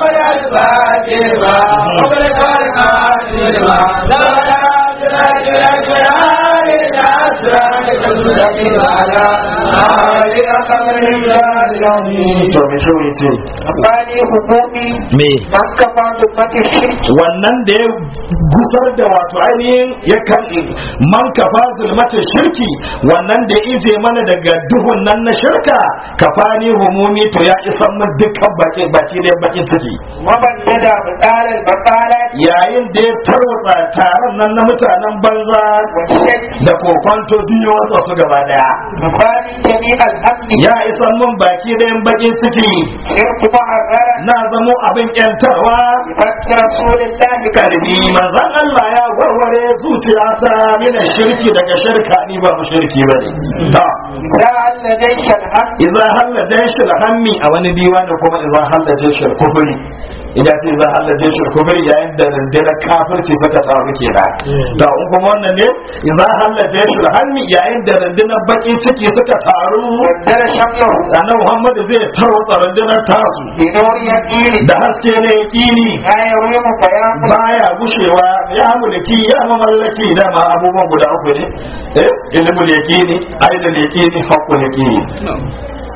A: to me shi ce
B: Bani hukumi
A: me
B: man kafa dubbati shirki
A: wannan da ya gusar da wato ainihin ya kan man kafa zulmata shirki wannan da ya ije mana daga duhun nan na shirka kafani humumi to ya isan mu dukkan baki baki da bakin ciki
B: waban yada batalar batala
A: yayin da ya tarwatsa taron nan na mutanen banza
B: wa shirki
A: da kokonto duk ya watsa su gaba daya
B: bani jami alhamdi
A: ya isan mun baki da bakin ciki
B: shirku ma'arrara
A: na zamo abin yantarwa
B: fakki rasulillahi
A: karbi manzon Allah ya warware zuciyata mina shirki daga shirka ni ba mu shirki bane ta
B: da Allah dai shalham
A: idza halla jayshul hammi a wani diwani kuma idza halla jayshul kufri idan ce idza halla jayshul kufri yayin da rundunar kafirci suka taru kenan to in kuma wannan ne idza halla jayshul hammi yayin da rundunar baki ciki suka taru
B: wanda shamlahu
A: annabi Muhammad zai tarwatsa rundunar tasu
B: bi nuri yaqini
A: da haske ne yaqini
B: la yawmu bayan
A: baya gushewa ya mulki ya mamallaki dama abubuwan guda uku ne eh ilmul yaqini ainul yaqini haqqul yaqini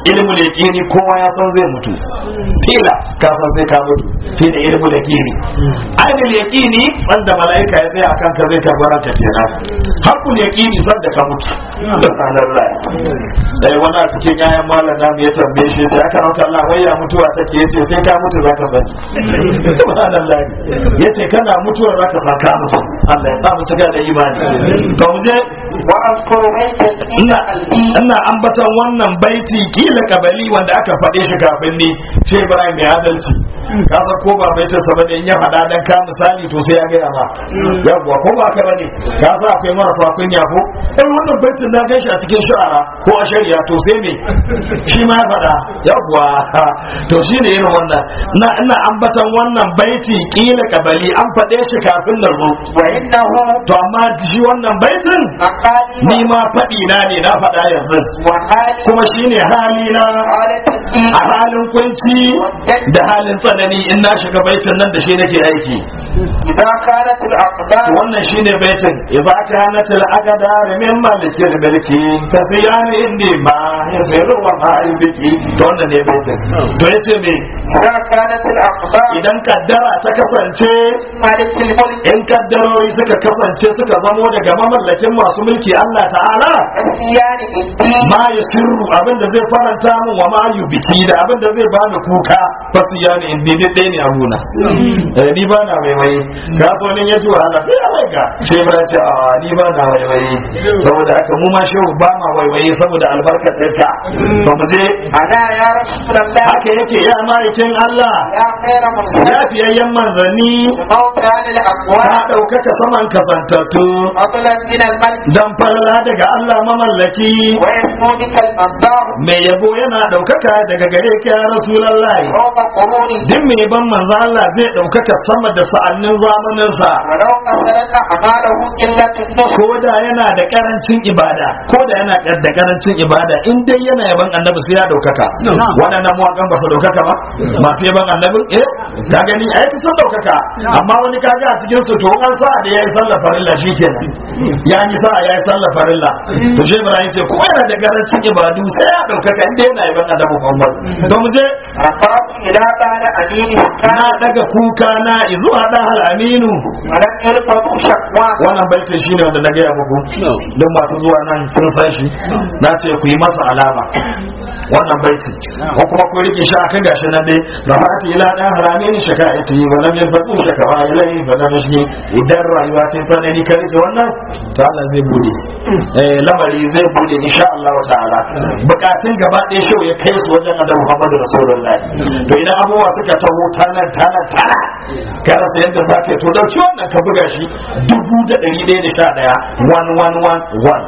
A: ilmul yaqini kowa ya san zai mutu tilas ka san sai ka mutu shine ilmul yaqini ainul yaqini sanda malaika ya tsaya akan ka zai karbara ka kenan hakul yaqini sanda ka mutu subhanallah dai wani a cikin yayan malam namu ya tambaye shi sai aka rauka Allah wai ya mutuwa take yace sai ka mutu zaka sani subhanallah yace kana mutuwa zaka san ka mutu Allah ya sa mu cika da imani to mu je
B: وأذكر بيتا في
A: ina
B: قلبي
A: ina ambatan wannan baiti kila kabali wanda aka faɗe shi kafin ni shi Ibrahim mai adalci ka san ko ba baitin sa bane in ya faɗa dan ka misali to sai ya ga ma yawwa ko ba ka bane ka san akwai marasa kunya ko dan wannan baitin na gashi a cikin shu'ara ko a shari'a to sai me shi ma ya faɗa yawwa to shine irin wannan ina ina ambatan wannan baiti kila kabali an faɗe shi kafin na zo
B: وإنه
A: to amma shi wannan baitin
B: مقالي
A: ni ma faɗi na ne na faɗa yanzu
B: وحالي
A: kuma shine hali na
B: حالة الدين
A: a halin kunci da halin tsanani in na shiga baitin nan da shi nake aiki
B: إذا كانت الأقدار
A: wannan shine baitin idza kanat al aqdar min malikil mulki fasiyani indi ma yasiru wa ma yubki to wannan ne baitin to yace me
B: إذا كانت الأقدار
A: idan kaddara ta kasance
B: مالك الملك
A: in kaddarori suka kasance suka zamo daga mamallakin masu mulki Allah ta'ala
B: الديان الدين
A: ma ya sirru abinda zai faranta min wa ma yu biki da abinda zai bani kuka fasu ya ne in daidai ɗaya ne abuna eh ni ba na waiwaye ga so ne ya ji wahala sai ya waiga sai ba ce a ni ba na waiwaye saboda haka mu ma shehu ba ma waiwaye saboda albarkacin ka to mu je
B: أنا يا رسول الله
A: haka yake ya ma'aikin Allah
B: يا خير مرسل
A: ya fiyayyen manzanni
B: الموت عن
A: ka
B: الأموات
A: ɗaukaka saman kasantattu
B: فضلا من الملك
A: dan falala daga Allah mamallaki
B: ويسمو بك المنبر
A: mai yabo yana ɗaukaka daga gare ka ya Rasulallah
B: فوق قرون
A: duk mai ban manzo Allah zai ɗaukaka sama da sa'annin zamaninsa
B: ولو كثرت أعماله قلة النصر
A: ko da yana da karancin ibada ko da yana da karancin ibada in dai yana yaban annabi sai ya ɗaukaka waɗannan mawaƙan ba su ɗaukaka ba masu yaban annabi eh ka gani ai sun ɗaukaka amma wani kaga a cikin su to an sa da yayi sallar farilla shikenan ya yi sa'a yayi sallar farilla to shi Ibrahim ce ko yana da karancin ibadu sai ya ɗaukaka in dai yana yaban annabi Muhammad to mu je
B: رفعت إلى بعد أمين
A: na
B: كان
A: daga kuka na zuwa dan aminu
B: ولم يلفظ شكوى
A: wannan baitin shine wanda na gaya muku don masu zuwa nan sun san shi na ce ku yi masa alama wannan baitin ko kuma ku rike shi akan gashi nan dai rahati ila dan harami ni shaka'ati wa lam yafatu shakawa ilai fa lam yashki idan rayuwa ta tsanani ka rike wannan to Allah zai bude eh lamari zai bude insha Allah ta'ala bukatun gaba ɗaya shau ya kai su wajen Annabi Muhammad Rasulullahi to idan abubuwa suka taho tana tana tana ka rasa yadda za ka yi to dauki wannan ka buga shi dubu da ɗari ɗaya da sha ɗaya one one one one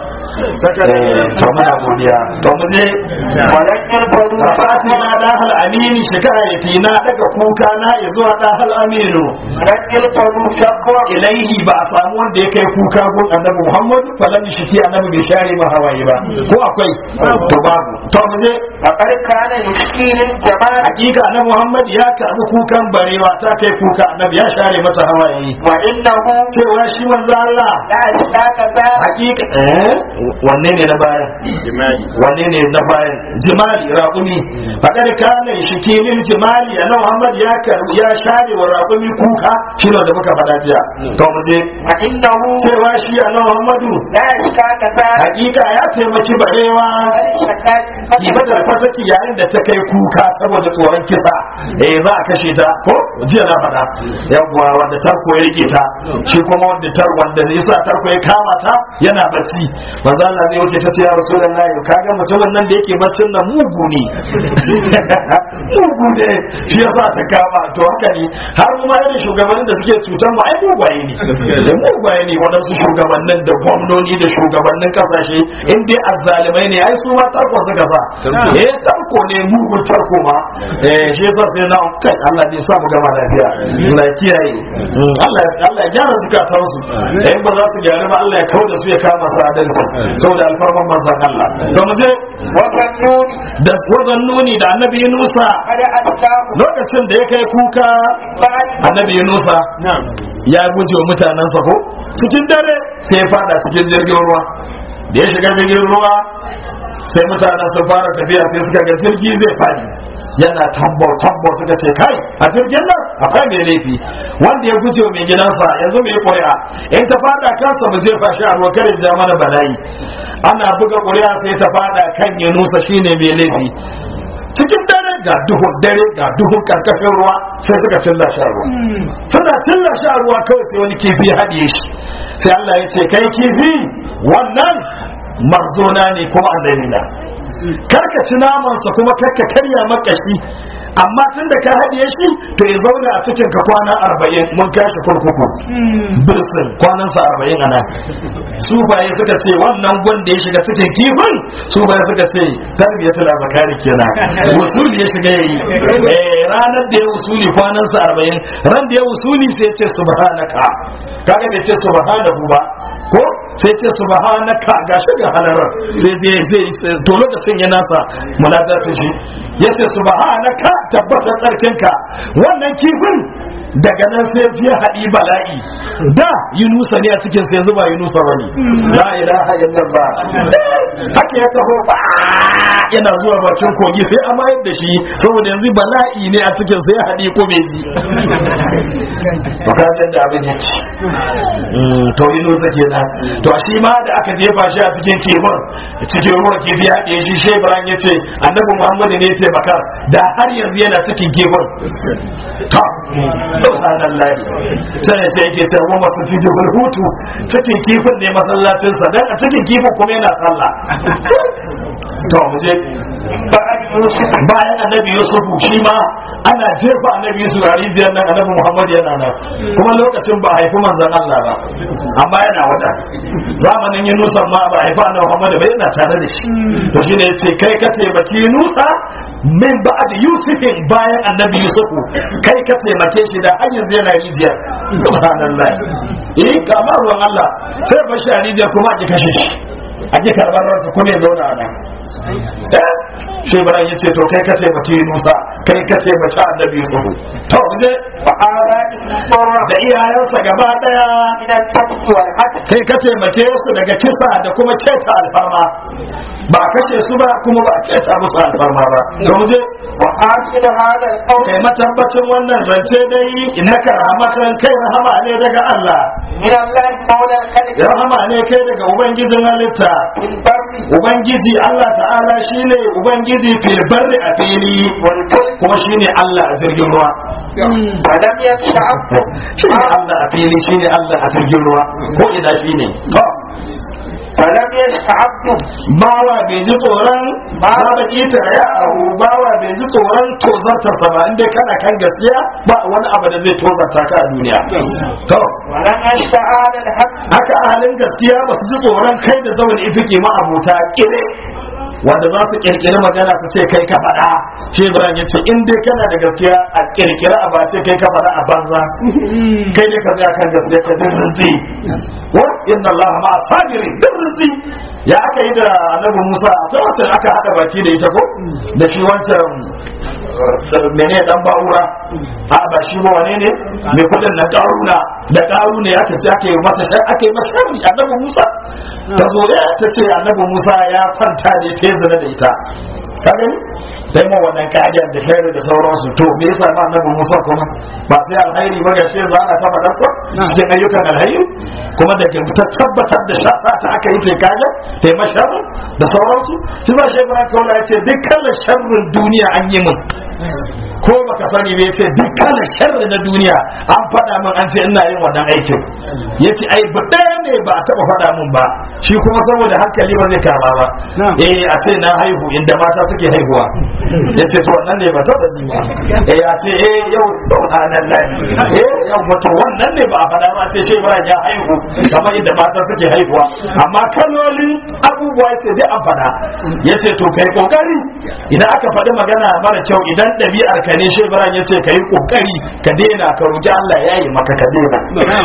A: eh to muna godiya to mu je
B: ولم يلفظ
A: Rafati na dahal amini shikayati na daga kuka na zuwa dahal aminu
B: ولم يلفظ شكوى
A: ilaihi ba a samu wanda ya kai kuka gun annabi Muhammad falan shiki annabi bai share ma hawaye ba ko akwai to babu to mu je
B: فقد كان يشكي للجمال
A: hakika annabi Muhammad ya karbi kukan barewa ta kai kuka annabi ya share mata hawaye
B: وإنه
A: cewa shi manzo Allah
B: لا اشتاق ذا
A: hakika eh wanne ne na bayan wanne ne na bayan jimali raƙumi faɗar kana shikilin jimali a Muhammad ya karbi ya share wa raƙumi kuka shi ne da muka faɗa jiya to mu je
B: وإنه
A: cewa shi a Muhammadu
B: لا اشتاق ذا
A: hakika ya taimaki barewa
B: الشكاة
A: Iba da fataki yayin da ta kai kuka saboda tsoron kisa eh za a kashe ta ko jiya na faɗa yawwa wanda tarko ya rike ta shi kuma wanda tar wanda ne yasa tarko ya kama ta yana bacci manzo Allah ne wuce ta ce ya rasulullahi kaga mutumin nan da yake baccin nan mugu ne mugu ne shi yasa ta kama to haka ne har mu ma irin shugabannin da suke cutar mu ai mugwaye ne da mugwaye ne waɗansu shugabannin da gwamnoni da shugabannin kasashe in dai azzalimai ne ai su ma tarko suka sa eh tarko ne mugun tarko ma eh shi yasa sai na kai Allah ne sa mu gama lafiya Allah ya kiyaye Allah Allah ya gyara zukatan su eh ba za su gyara ba Allah ya kawo da su ya kama su adalci saboda alfarman manzon Allah to mu je
B: وظنون
A: da wajen nuni da annabi Nusa
B: قد أتاه
A: lokacin da ya kai kuka
B: بعد
A: annabi Yunusa ya guje wa mutanensa ko cikin dare sai ya fada cikin jirgin ruwa da ya shiga jirgin ruwa sai mutanen sun fara tafiya sai suka ga jirgi zai fadi yana tambo tambo suka ce kai a jirgin nan akwai mai laifi wanda ya guje wa mai gidansa yanzu mai ƙuri'a in ta fada kansa mu jefa shi a ruwa kare ja mana bala'i ana buga ƙuri'a sai ta fada kan Yunusa shine mai laifi cikin dare ga duhun dare ga duhun karkashin ruwa sai suka cilla shi a ruwa suna cilla shi a ruwa kawai sai wani kifi ya haɗiye shi sai Allah ya ce kai kifi wannan marzona ne kuma annabi na karka ci namansa kuma karka karya makashi amma tun da ka haɗiye shi to ya zauna a cikin ka kwana arba'in mun kashi kurkuku birsin kwanansa arba'in a nan su baye suka ce wannan gwanda ya shiga cikin kifin su baye suka ce tarbiyatul abakari kenan usuli ya shiga yayi eh ranar da ya usuli kwanansa arba'in ran da ya usuli sai ya ce subhanaka kaga bai ce subhanahu ba ko sai ce subhanaka gashi ga halarar sai zai zai to lokacin ya nasa munajatun shi yace subhanaka tabbatar tsarkinka wannan kifin daga nan sai ya haɗi bala'i da yunusa ne a cikin sai yanzu ba yunusa bane la ilaha illallah haka ya taho ba yana zuwa bakin kogi sai a mayar da shi saboda yanzu bala'i ne a cikin sai ya haɗi ko bai ji bukatun da abin ya ci to yunusa kenan to shi ma da aka jefa shi a cikin kifin cikin ruwan kifi ya haɗe shi shi ibrahim ya ce annabi muhammadu ne ya taimaka da har yanzu yana cikin kifin ta subhanallah sai sai yake sai wa masu cikin hutu cikin kifin ne masallacin sa dan a cikin kifin kuma yana sallah to mu je bayan annabi yusuf shi ma ana jefa annabi yusuf a rijiyar nan annabi muhammad yana nan kuma lokacin ba haifi manzon Allah ba amma yana wata zamanin yunusa ma ba haifi annabi muhammad ba yana tare da shi to shine yace kai ka taimaki yunusa min ba'd yusufin bayan annabi yusufu kai ka taimake shi da har yanzu yana rijiyar subhanallah eh kamar ruwan Allah sai ba shi a rijiyar kuma a ki kashe shi a ki karɓar ransa kuma ya zauna a nan shi bara ya ce to kai ka taimaki Musa kai ka taimaki annabi Yusuf to je da iyayensa gaba daya kai ka taimake su daga kisa da kuma keta alfarma ba a kashe su ba kuma ba a keta musu alfarma ba to je kai matabbacin wannan zance dai innaka rahmatan kai rahama ne daga Allah rahama ne kai daga ubangijin halitta ubangiji Allah ta'ala shine ubangiji fil barri a fili kuma shine Allah a jirgin ruwa shine Allah a fili shine Allah a jirgin ruwa ko ina shine to
B: falam yash'abdu
A: bawa bai ji tsoron ba da ita ya ahu bawa bai ji tsoron tozarta sa ba inda kana kan gaskiya ba wani abu da zai tozarta ka a duniya to
B: walam yashta'ala al-haqq
A: haka ahalin gaskiya ba su ji tsoron kai da zaune ifike ma abota kire wanda za su kirkiri magana su ce kai ka faɗa shi ibrahim ya ce in dai kana da gaskiya a kirkiri a ba ce kai ka faɗa a banza kai ne ka tsaya kan gaskiya ka din rinzi wa inna allaha ma sabiri din rinzi ya aka yi da annabi musa ta wacce aka haɗa baki da ita ko da shi wancan mene dan ba'ura a ba shi ba wane ne mai kudin na karuna da karuna ya kace ake mata shar ake mata sharri annabi Musa ta zo ya ta ce annabi Musa ya kwanta da ta zina da ita ka gani dai ma wannan kajar da sharri da sauransu to me yasa ma annabi Musa kuma ba sai alhairi ba ga shi za a kafa dasa cikin ayyukan alhairi kuma da ke ta tabbatar da shafa ta aka yi ta kaja ta yi masharri da sauransu shi za shi Ibrahim Kaula ya ce dukkan sharrin duniya an yi min ko baka sani bai ce dukkan sharri na duniya an faɗa min an ce ina yin wannan aikin yace ai ba ɗaya ne ba a taɓa faɗa min ba shi kuma saboda hankali ba zai kama ba eh a ce na haihu inda mata suke haihuwa yace to wannan ne ba taɓa ji ba eh a ce eh yau subhanallah eh yau wato wannan ne ba a faɗa ba ce shi ba ya haihu kamar inda mata suke haihuwa amma kalolin abubuwa yace dai an faɗa yace to kai kokari idan aka faɗi magana mara kyau idan ɗabi'ar ka ne shi Ibrahim ya ce ka yi ƙoƙari ka daina ka roƙi Allah ya yi maka ka daina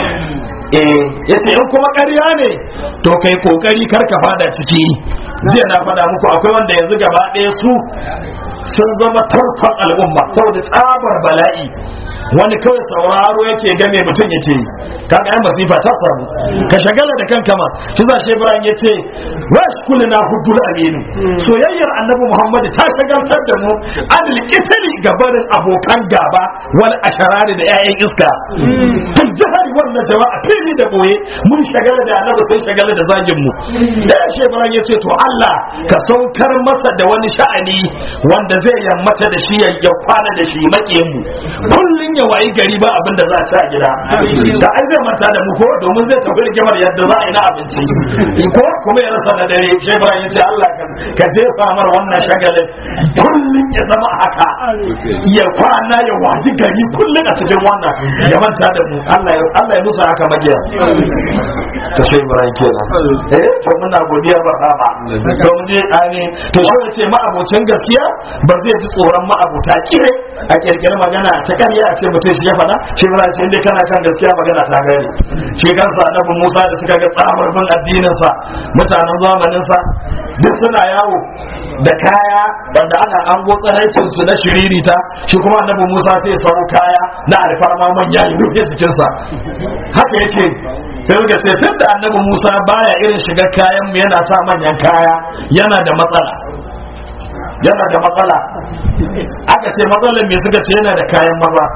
A: eh ya ce in kuma ƙarya ne to ka yi ƙoƙari kar ka fada ciki jiya na faɗa muku akwai wanda yanzu gaba ɗaya su sun zama tarkon al'umma saboda tsabar bala'i wani kawai sauraro yake game mutum yake yi kaga ai masifa ta samu ka shagala da kanka ma shi za shi Ibrahim yace wash kulluna huddul aminu soyayyar annabi Muhammad ta shagaltar da mu anil qitali gabarin abokan gaba wal asharari da 'ya'yan iska fil jahari wannan jama'a fili da boye mun shagala da annabi sai shagala da zagin mu da shi Ibrahim yace to Allah ka saukar masa da wani sha'ani wanda zai yammata da shi ya kwana da shi maƙiyin mu kullun ya wayi gari ba abin da za a ci a gida da ai zai manta da mu ko domin zai tafi rigimar yadda za a yi na abinci ko kuma ya rasa na dare shi Ibrahim yace Allah ka jefa mar wannan shagalin kullun ya zama haka ya kwana ya waji gari kullun a cikin wannan ya manta da mu Allah ya Allah ya musa haka magiya to shi Ibrahim kenan eh to muna godiya ba ba to mu je ani to shi ya ce ma'abocin gaskiya ba zai ji tsoron ma'abuta kire a kirkirar magana ta karya a ce mutum shi ya faɗa shi ba ce inda kana kan gaskiya magana ta gari shi kansa annabi Musa da suka ga tsabar bin addinin sa mutanen zamanin sa duk suna yawo da kaya wanda ana an tsaraicin su na shiririta shi kuma annabi Musa sai ya sauro kaya na alfarma manya ya rufe cikin sa haka yake sai suka ce tun da annabi Musa baya irin shiga kayan mu yana sa manyan kaya yana da matsala yana da matsala aka ce matsalar me suka ce yana da kayan maza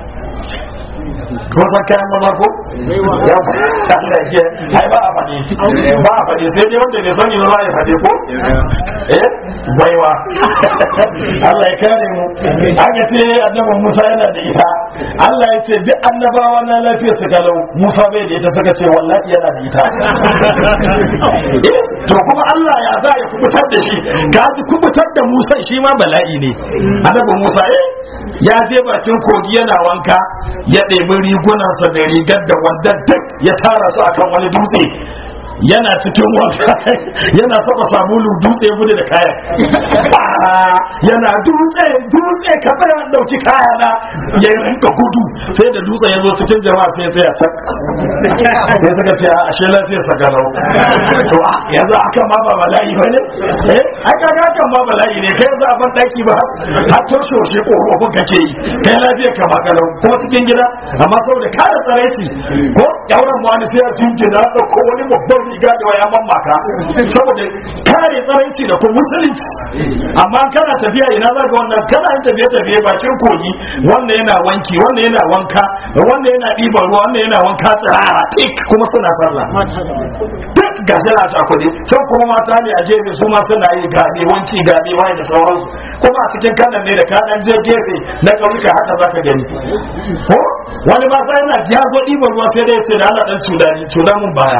A: kun san kayan maza ko ya Allah ke ai ba a faɗi ba a faɗi sai dai wanda bai sani ba za a faɗi ko eh baiwa Allah ya kare mu aka ce annabi Musa yana da ita Allah ya ce duk annabawa na lafiya su kalau Musa bai da ita suka ce wallahi yana da ita eh to kuma Allah ya za ya kubutar da shi ka ji kubutar da Musa shi ma bala'i ne annabi Musa eh ya je bakin kogi yana wanka ya ɗebi rigunansa da rigar da wanda duk ya tara su akan wani dutse yana cikin wanka yana saba sabulu dutse gudu da kayan yana dutse dutse ka tsaya dauki kaya na ya rinka gudu sai da dutse ya zo cikin jama'a sai ya tsaya cak sai suka ce a ashe lafiyar sa garau to yanzu aka ma ba bala'i ba ne eh aka ga kan ma bala'i ne kai yanzu a ban daki ba har to shoshe korofin kake yi kai lafiyar ka ma garau kuma cikin gida amma saboda kada tsaraici ko yauran mu wani sai ya jinkina ko wani babban riga da waya mamaka saboda kare tsaranci da kuma musulunci amma kana tafiya ina za ka wannan kana yin tafiye tafiye bakin kogi wanda yana wanki wanda yana wanka wanda yana ɗiban ruwa wanda yana wanka tsirara tik kuma suna sallah duk ga suna cakuɗe can kuma mata ne a gefe su ma suna yi gaɓe wanki gaɓe wani da sauransu kuma a cikin kanan ne da kanan je gefe na ƙauyuka haka za ka gani ko wani ma sai yana ya zo ɗiban ruwa sai dai ce da Allah ɗan cudani cuda mun baya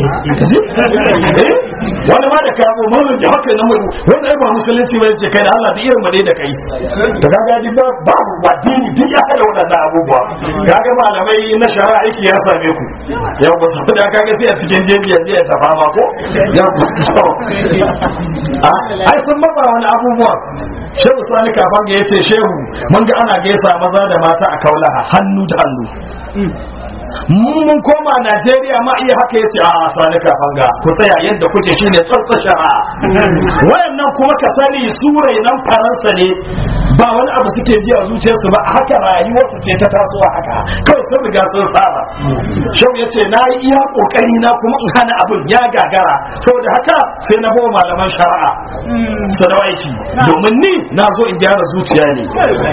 A: wani ma da kabo mamun da haka na mai wanda ai ba musulunci ba ce kai da Allah da irin made da kai to kaga ji ba babu wadini duk ya kada wadannan abubuwa kaga malamai na shari'a aiki ya same ku yau ba saboda kaga sai a cikin jebi ya je ya tafa ma ko ya ku so ai sun matsa wani abubuwa shehu sani kafan ga yace shehu mun ga ana gaisa maza da mata a kaulaha hannu da hannu mun koma Najeriya ma iya haka yace a sani kafan ga ku tsaya yadda kuke shine tsantsa shari'a wayannan kuma ka sani surai nan faransa ne ba wani abu suke ji a zuciyarsu ba haka rayuwarsu ce ta tasowa haka kawai sun riga sun saba shau ya ce na yi iya kokari na kuma in hana abin ya gagara saboda haka sai na bawa malaman shari'a su da aiki domin ni na zo in gyara zuciya ne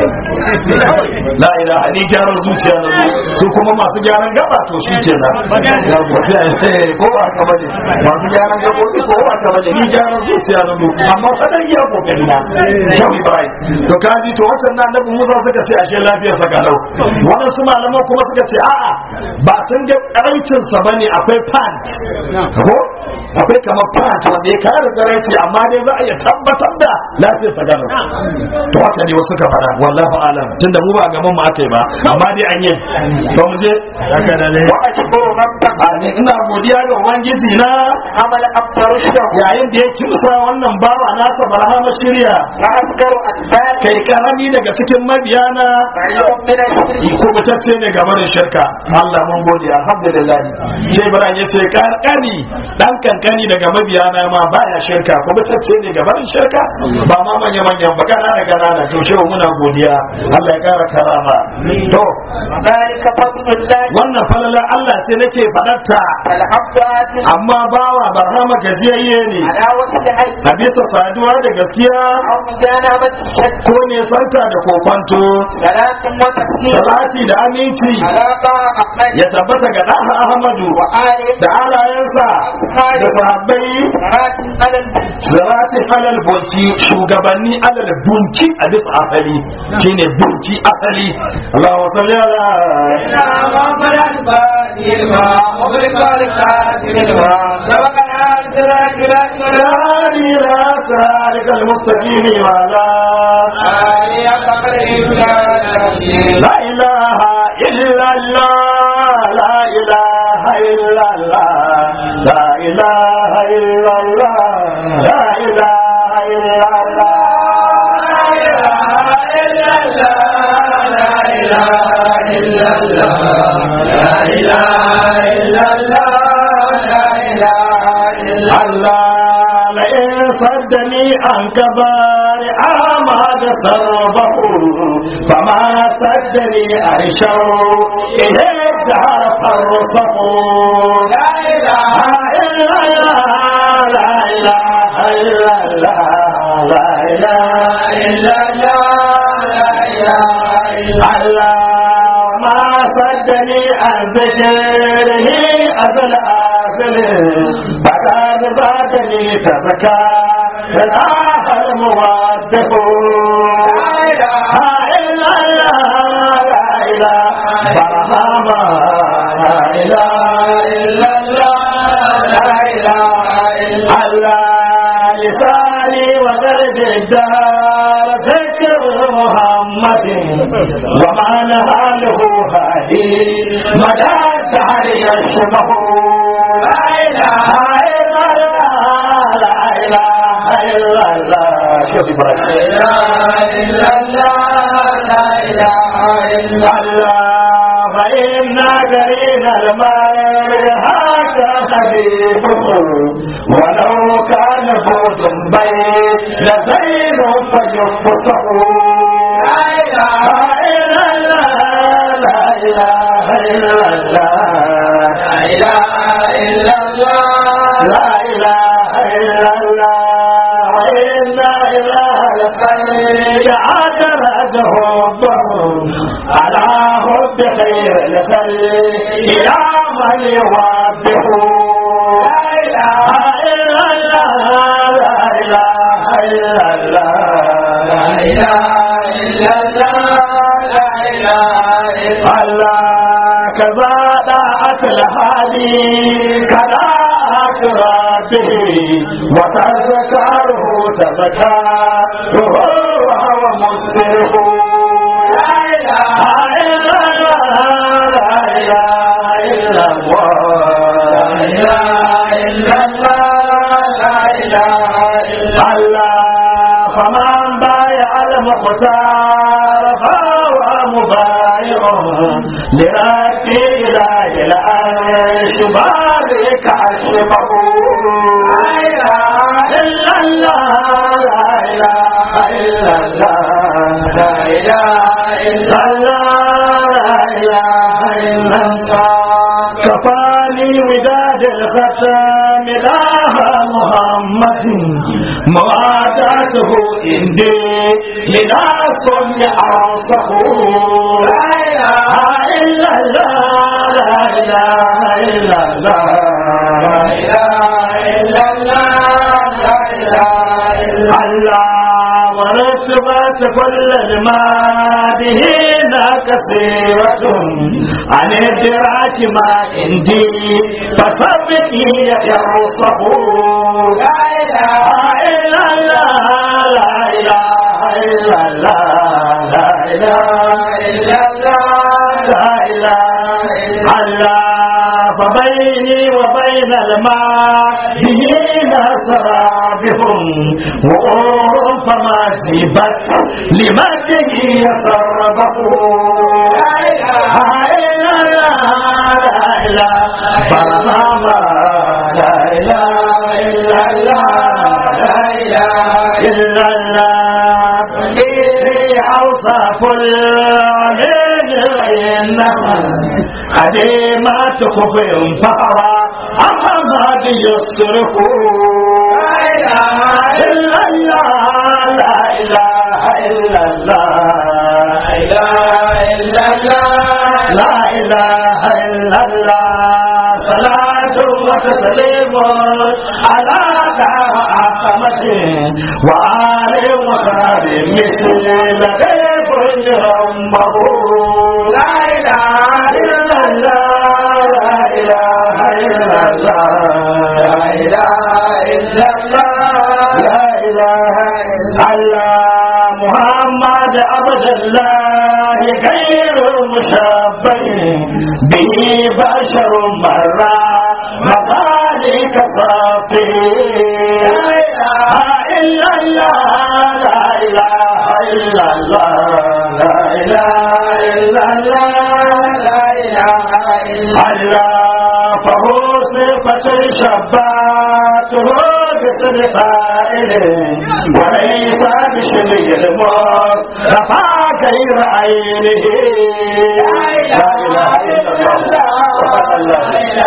A: la ilaha ni gyara zuciya na zo su kuma masu gyaran gaba to shi ke nan ko ba haka bane masu gyaran gabobi ko ba haka bane ni gyaran zuciya na zo amma fadar iya kokari na shau ibrahim to kaji to wancan na annabi Musa suka ce ashe lafiyar sa kalau waɗansu malaman kuma suka ce a'a ba sun ga tsaraicin sa bane akwai pant ko akwai kamar pant wanda ya kare tsaraici amma dai za a iya tabbatar da lafiyar sa kalau to haka ne wasu ka fara wallahu alam tunda mu ba gaban mu aka yi ba amma dai an yi to mu je
B: wa ashkuru rabbaka
A: Amin. ina godiya ga ubangiji na
B: amal abtarushdahu
A: yayin da ya kimsa wannan bawa nasa barhama shirya
B: wa asgaru atbal
A: kai karami daga cikin mabiyana
B: ba'idun min ashirki
A: kubutacce ne game da shirka Allah mun gode alhamdulillah sai Ibrahim ya ce karkani dan kankani daga mabiya na ma baya shirka ko batacce ne ga barin shirka ba ma manya manyan ba kanana kanana to shehu muna godiya Allah ya kara karama to
B: وذلك فضل الله
A: wannan falalar Allah ce nake fadarta
B: فالعبد آتي
A: amma bawa barhama gajiyayye ne
B: على وجه الحج
A: a bisa saduwa da gaskiya
B: أو مجانبة الشك
A: ko ne sarka da kokwanto
B: صلاة وتسليم
A: salati da aminci
B: على طه أحمد
A: ya tabbata ga ɗan Ahmadu
B: وآله
A: da alayensa da sahabbai
B: صلاة على البيت
A: zaratin alal bunki shugabanni alal bunki a bisa asali shine bunki asali Allahu salli ala
B: محمد الفاتح ما أغلق الكافر ما سبقنا الجلال جلال
A: هادي لا سالك المستقيم وعلى
B: آله أقرب
A: لا إله إلا الله لا إله إلا الله لا إله إلا الله لا إله إلا الله الله لئن صدني عن كبار أعماد سربه فما صدني أرشو إليه الدهر فرصه لا إله إلا الله لا إله إلا الله لا إله إلا الله لا إله إلا الله ما صدني عن ذكره أزل آخر فقد بعدني تزكى الآخ الموافق لا إله إلا الله لا إله برهما لا إله إلا الله لا إله إلا الله لساني وقلب الدار ذكر محمد وما نهاله هادي مدى الدهر يشبه لا إله إلا الله لا إله إلا الله شوف إبراهيم لا إله إلا الله لا إله إلا الله فإنا قرين المال هذا حبيبه ولو كان فوز بيت لزين فيفصح لا إله إلا الله لا إله إلا الله لا إله إلا الله لا إله إلا الله وإنا إلى الخير عجل حبهم على حب خير الخلق يا من يوبه لا إله إلا الله لا إله إلا الله لا إله إلا الله لا إله إلا الله كذا دعت الهادي كذا ربه وتذكره تذكره وهو مسره لا إله إلا الله لا إله إلا الله لا إله إلا الله لا إله إلا الله فمن بايع المختار فهو مبايع لربي إله العرش بارك عشبه لا إله إلا الله لا إله إلا الله لا إله إلا الله لا إله إلا الله كفاني وداد الختام إله محمد مواداته عندي لناس يعصه لا إله إلا الله لا إله إلا الله لا إله إلا الله لا إله إلا الله ورتبت كل المادهين كثيرة عن الدراك ما عندي فسبقي يرصه لا إله إلا الله لا إله إلا الله لا إله إلا الله لا إله إلا الله فبيني وبين الماء دين سرابهم وأور فما جيبت لمده يسربه لا إله إلا الله لا إله برهما لا إله إلا الله لا إله إلا الله إيه أوصاف العليل إنما عديمات كفر فهوى أحمد يصرخ لا إله إلا الله لا إله إلا الله لا إله إلا الله صلاة وتسليم على أحمد وآل وصحب مثل لدي كل أمه لا إله إلا الله لا إله إلا الله لا إله إلا الله لا إله إلا الله محمد عبد الله خير مشبه به بشر مرة مذلك صافي لا إله إلا الله لا إله إلا الله لا إله إلا الله لا إله إلا الله فهو صفة شباته باسم فائل وليس بشبه الموت رفع غير عينه لا إله إلا الله لا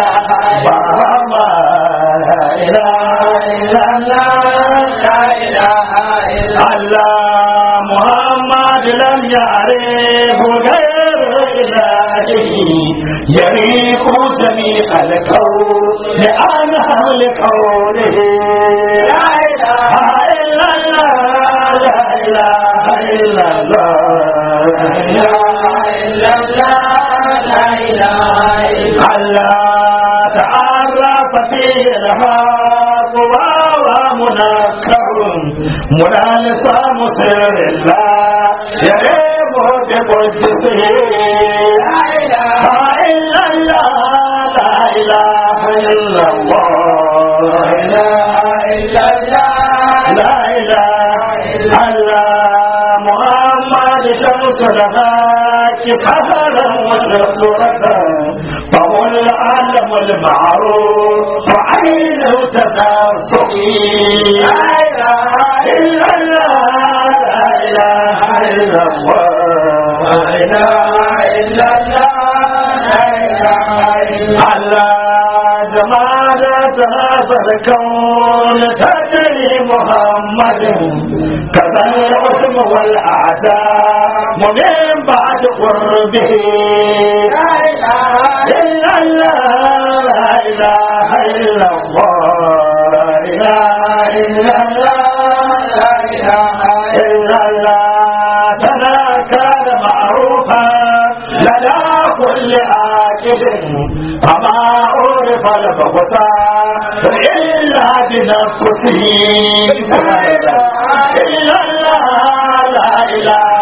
A: إله لا إله إلا الله لا إله إلا الله محمد لم يعرف غير إلهه يريق جميع الكون لأنها لقوله لا إله إلا الله لا إله إلا الله لا إله إلا الله لا إله إلا الله تعرف فيه الحق وهو منكر منالسا مسر الله يريب بقدسه لا إله إلا الله لا إله إلا الله لا إله إلا الله لا إله إلا الله محمد شمس الحق قهرا وشهرة فهو العالم المعروف وعين تناسقي لا إله إلا الله لا إله إلا الله لا إله إلا الله لا إله إلا الله جمالة هذا الكون تدري محمد كذا العظم والأعداء ومن بعد قربه لا إله إلا الله لا إله إلا الله لا إله إلا الله لا إله إلا الله فلا كان معروفا لدى كل آكل فما عرف البغتاء إلا بنفسه لا إله إلا الله لا إله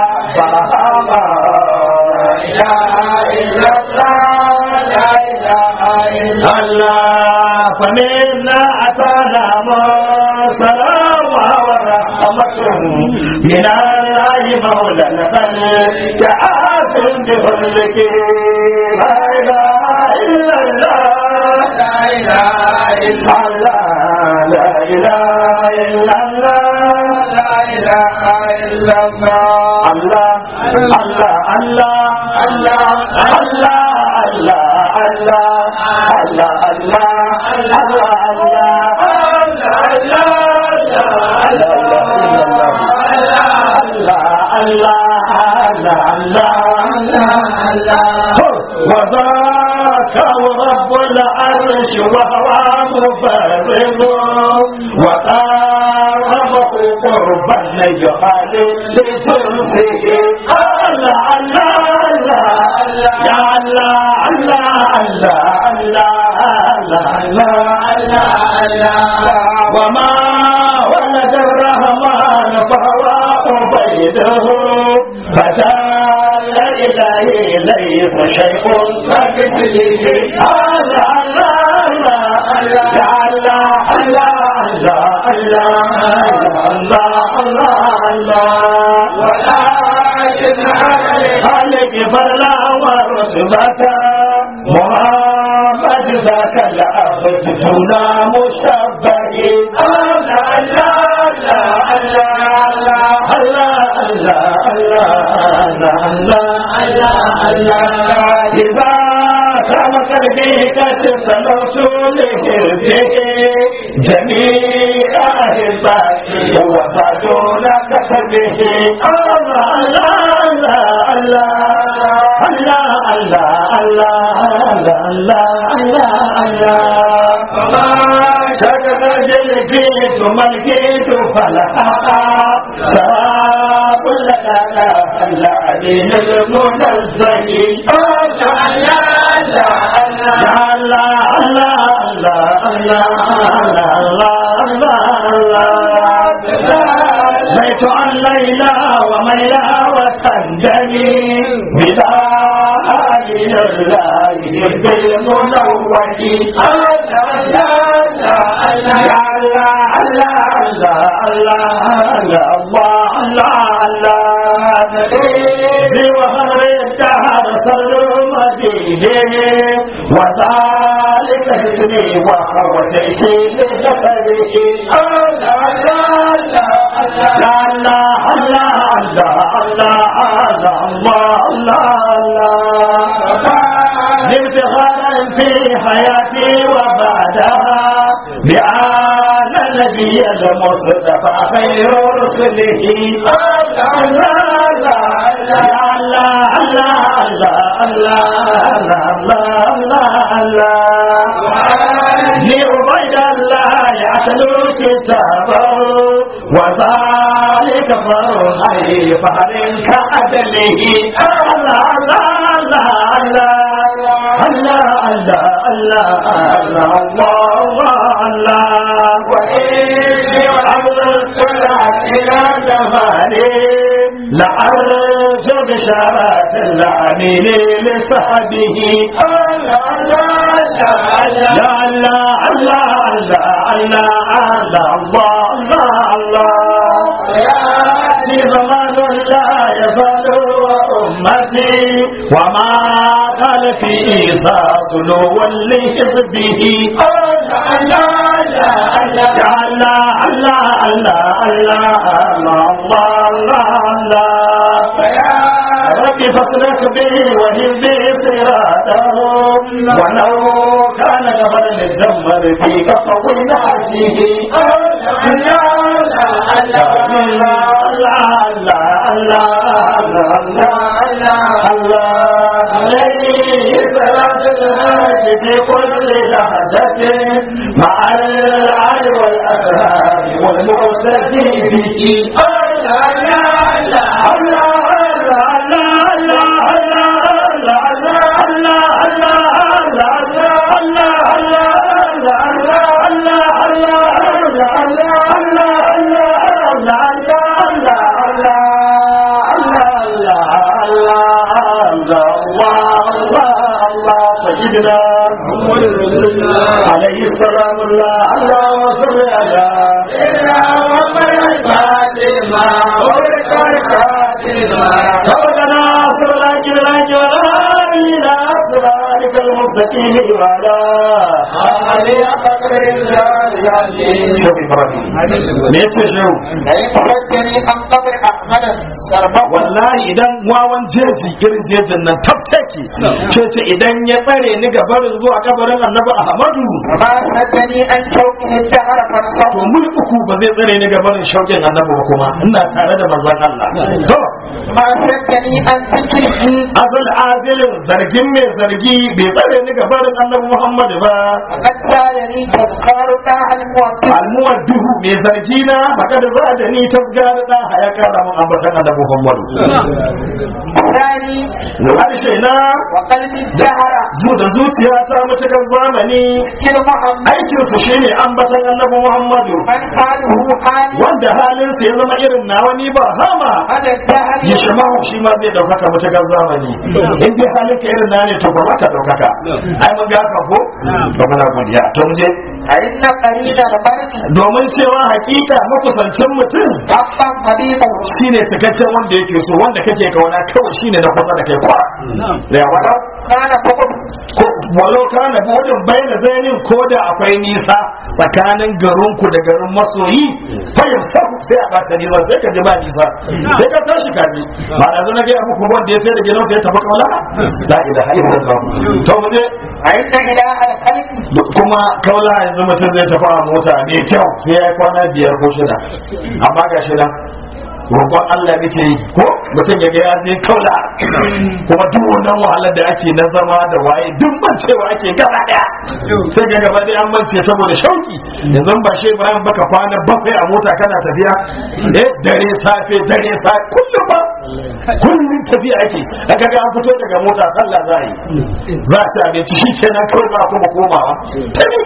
A: لا إله إلا الله لا إله إلا الله فمنا أتانا سلام ورحمة من الله مولى البل كآت بفضلك لا إله إلا الله لا إله إلا الله لا إله إلا الله لا إله إلا الله الله الله الله الله الله الله الله الله الله وذاك رب العرش وهو مفرد وقاربه قربا يقال لجنسه الله الله الله يا الله الله الله الله الله الله وما ولد الرحمن فهو عبيده فتال إلهي ليس شيء كمثله الله الله الله يا الله الله الله الله الله الله ولكن خالق فلا ورتبة محمد ذاك العبد دون مشبه الله الله الله الله الله الله الله الله إذا كان قلبي قد سلوت لهربه جميع أحبائي وفادون كتبه الله الله الله الله الله الله الله الله الله شكر جلكيت ملكيت فلحقا سواب لنا العليم المنزه الله الله الله الله الله الله الله بيت عن ليلى وميلى وتندمي بلا آل الله بالمنوه الله الله بوهر الدهر صر مدينه وذلك ابني وهو تيكي لذكره الله الله الله الله الله الله الله لابتغاء في حياتي وبعدها بآل النبي المصطفى خير رسله الله الله الله الله الله الله الله لعبيد الله يعتلو كتابه وذلك فرحي فهل كأدله الله الله الله الله الله الله الله الله وإني وعبد كل إلى زماني لأرجو بشارات العميل لصحبه الله الله الله الله الله الله الله الله يأتي زمان لا يزال وأمتي وما قال في عيسى سلو لحزبه الله الله الله الله الله الله الله الله ربي فاصلك به وهدي صراطهم ولو كان جبل الجمر في كفولاته عليه صلاة الهاج في كل لهجة مع العلي والأسهاب والمعتدي به الله الله الله سيدنا عليه السلام الله اللهم صل على سيدنا محمد الفاتمة سبقنا صراط الهدى إلى صراطك المستقيم وعلى آله قدر شوف إبراهيم me yace shehu wallahi idan wawan jeji irin jejin nan tabtake ce ce idan ya tsare ni ga barin zuwa kabarin annabi ahmadu to mun uku ba zai tsare ni ga barin shauƙin annabi ba kuma ina tare da manzon Allah to azal azilin zargin mai zargi bai tsare ni ga barin annabi muhammadu ba almuwaddihu mai zargi na haka da za da ni tasgara da ya kara mun ambatan annabi muhammadu harshe na zu da zuciya ta mutukar zamani aikin su shine ambatan annabi muhammadu wanda halin sa ya zama irin nawa ni ba hama ya shama shi ma zai daukaka mutukar zamani in dai halin ka irin na ne to ba ka daukaka ai mun ga ka ko to muna godiya to mu je domin cewa hakika makusancin mutum shine cikakken wanda yake so wanda kake kauna kawai shine na kusa da kai kwa da wala ko walau kana bodin baina zainin ko da akwai nisa tsakanin garinku da garin masoyi fayar sabu sai a bata nisa sai ka ji ba nisa sai ka tashi ka ji ba da zo na ga muku wanda ya sai da gidansa ya tafi kaula la ilaha illallah to mu je
B: فإن إله الخلق
A: kuma kaula yanzu mutum zai tafi a mota mai kyau sai ya yi kwana biyar ko shida amma ga shi nan roƙon Allah nake yi ko mutum ya ga ya je kaula kuma duk wannan wahalar da ake na zama da waye duk mancewa ake gaba daya sai ga gaba daya an mance saboda shauki yanzu ba shi Ibrahim baka kwana bakwai a mota kana tafiya eh dare safe dare safe kullum ba kullum tafiya ake daga ga an fito daga mota sallah za a yi za a ci abinci shi kenan kawai ba kuma komawa tafi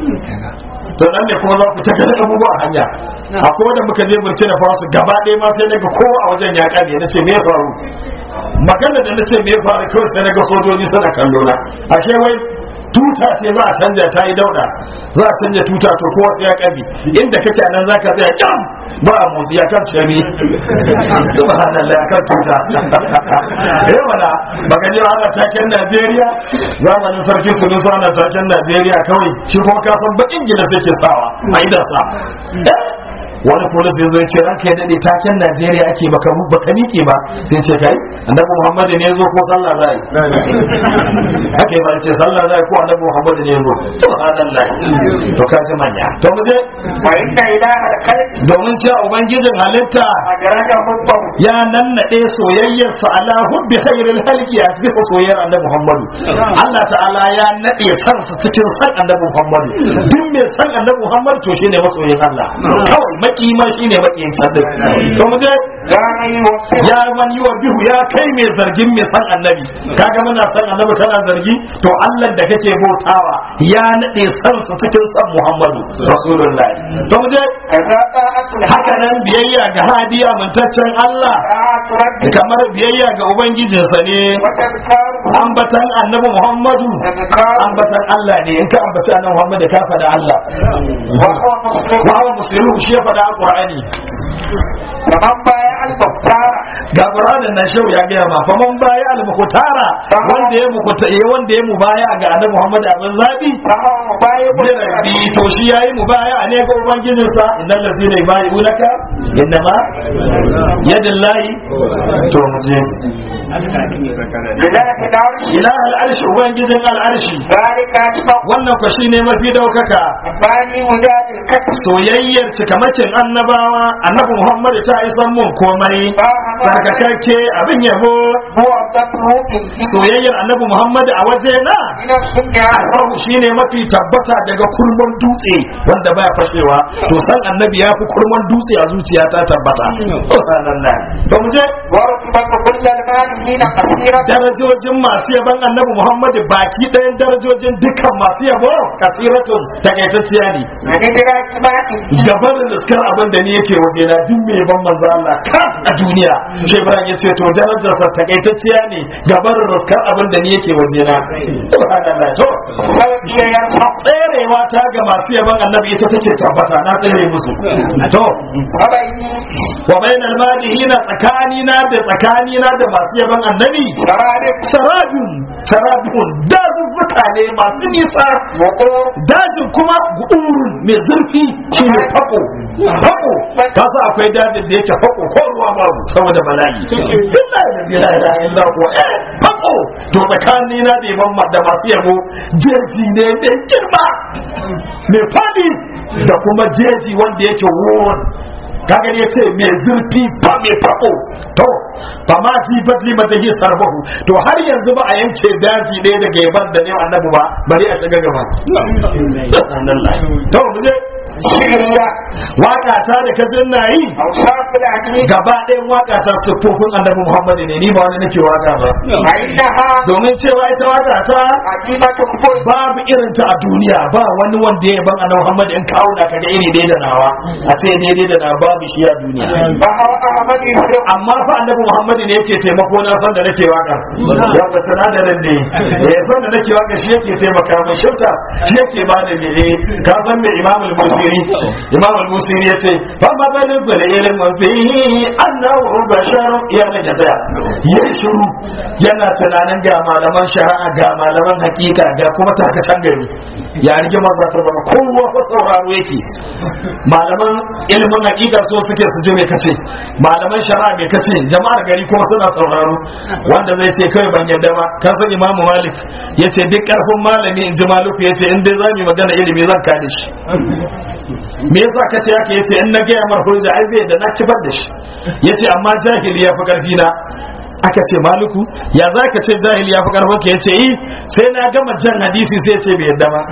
A: to nan ne kuma za ku ta ganin abubuwa a hanya akwai wanda muka je burkina faso gaba ɗaya ma sai naga kowa a wajen ya kame na ce me ya faru magana da na ce me ya faru kawai sai naga sojoji suna kallo na ashe wai tuta ce za a canja ta yi dauda za a canja tuta to kowa sai ya kabi inda kake a nan za ka tsaya kyam ba a motsi ya kan cemi subhanallah kan tuta eh wala baka ji ana taken Najeriya zamanin sarki Sunusi ana taken Najeriya kawai shi kuma ka san bakin gida sai ke sawa a idan sa wani polis ya zo ya ce ranka ya dade taken Najeriya ake baka baka nike ba sai ce kai annabi Muhammad ne ya zo ko sallah zai haka ba ce sallah zai ko annabi Muhammad ne ya zo subhanallah to ka ji manya to mu je
B: فإن إله الخلق
A: domin cewa ubangijin halitta
B: أدرك حبه
A: ya nannade soyayyarsa ala hubbi khairil halqi a bisa soyayyar annabi Muhammadu Allah ta'ala ya nade san su cikin san annabi Muhammadu duk mai san annabi Muhammadu to shine masoyin Allah kawai maki ma shine makiyin can din to mu je
B: لا يوفق
A: ya man yi wa bihu ya kai mai zargin mai san annabi kaga muna san annabi kana zargi to Allah da kake bautawa ya nade san su cikin san Muhammadu rasulullahi to mu je
B: كذا طاعة
A: haka nan biyayya ga hadiya mintaccen Allah
B: طاعة ربك
A: kamar biyayya ga ubangijinsa ne
B: وتذكاره
A: ambatan annabi Muhammadu
B: تذكاره
A: ambatan Allah ne in ka ambaci annabi Muhammadu ka faɗa Allah
B: وهو مسلم
A: wa huwa muslimu shi ya faɗa Qur'ani
B: فمن بايع المختار
A: ga Qur'anin nan shehu ya gaya ma faman baya al-mukhtara wanda ya mukuta eh wanda ya mubaya ga annabi Muhammadu abin zabi
B: فهو مبايع
A: bi rabbi to shi yayi mubaya ne ga ubangijinsa innal ladzina yubayyi'unaka innama yadillahi to mu je
B: لله العرش
A: ilah al'arshi ubangijin al'arshi
B: ذلك أشبه
A: wannan ku shine mafi daukaka
B: باني مجاد الكتب
A: soyayyar cikamakin annabawa annabi muhammad ta isan mun komai sarkakakke abin yabo
B: هو الضبط
A: soyayyar annabi muhammad a waje na
B: من السنة
A: asabu shine mafi tabbata daga kurman dutse wanda baya fashewa to san annabi ya fi kurman dutse a zuciya ta tabbata subhanallah to mu je
B: ورتبة كل المالكين قصيرة
A: darajojin masu yaban annabi muhammad baki ɗayan darajojin dukkan masu yabo kasiratun takaitacciya ne
B: من إدراك مائه
A: gaban riskar abin da ni yake waje na duk mai ban manzo Allah kat a duniya shi Ibrahim ya ce to darajar sa takaitacciya ne gaban riskar abin da ni yake waje na subhanallah to
B: سوف يرفع
A: tserewa ta ga masu yaban annabi ita take tabbata na tsere musu to
B: وبيني
A: wa bainal madihina tsakanina da tsakanina da masu yaban annabi
B: شرارق
A: sarabin sarabin dazuzzuka ne masu nisa
B: وقور
A: dajin kuma gudurun mai zurfi shi ne fako fako ta sa akwai dajin da yake fako ko ruwa babu saboda bala'i illa da jira da illa ko eh fako to tsakanin na da imam da masu yabo jeji ne mai girma mai fadi da kuma jeji wanda yake wurin kaga ya ce mai zurfi ba mai fako to ba ma ji badli mata yi sarbahu to har yanzu ba a yanke daji ɗaya daga yaban da ne annabi ba bari a shiga gaba to mu je
B: شعرية
A: waka ta da ka jin na yi
B: أوصاف العقيدة
A: gaba ɗayan waka ta siffofin annabi muhammadu ne ni ba wani nake waka ba
B: فإنها
A: domin cewa ita waka ta
B: عجيبة كل
A: babu irin ta a duniya ba wani wanda ya ban annabi muhammadu in kawo na kaga iri ɗaya da nawa a ce daidai da na babu shi a duniya
B: وهو أحمد يسرق
A: amma fa annabi muhammadu ne yake taimako na san da nake waka ya ga sinadarin ne ya san da nake waka shi yake taimaka mai shauta shi yake ba da mene ka san me imam al-musiri imam al-musiri yace fa mabalin gul ilmin fihi annahu bashar ya ne da tsaya ya shiru yana tunanin ga malaman shari'a ga malaman hakika ga kuma takacen gari ya rige maza ta zama kowa fa sauraro yake malaman ilimin hakika so suke su je mai kace malaman shari'a mai kace jama'ar gari kuma suna sauraro wanda zai ce kai ban yadda ba kan san imamu malik yace duk karfin malami in ji maluku yace in dai zamu yi magana ilimi zan kada shi me yasa ka ce haka yace in na gaya mar hujja ai zai da na kibar da shi yace amma jahili ya fi karfi na aka ce maluku ya za ka ce jahili ya fi karfin ka yace eh sai na gama jan hadisi sai ya ce bai yadda ba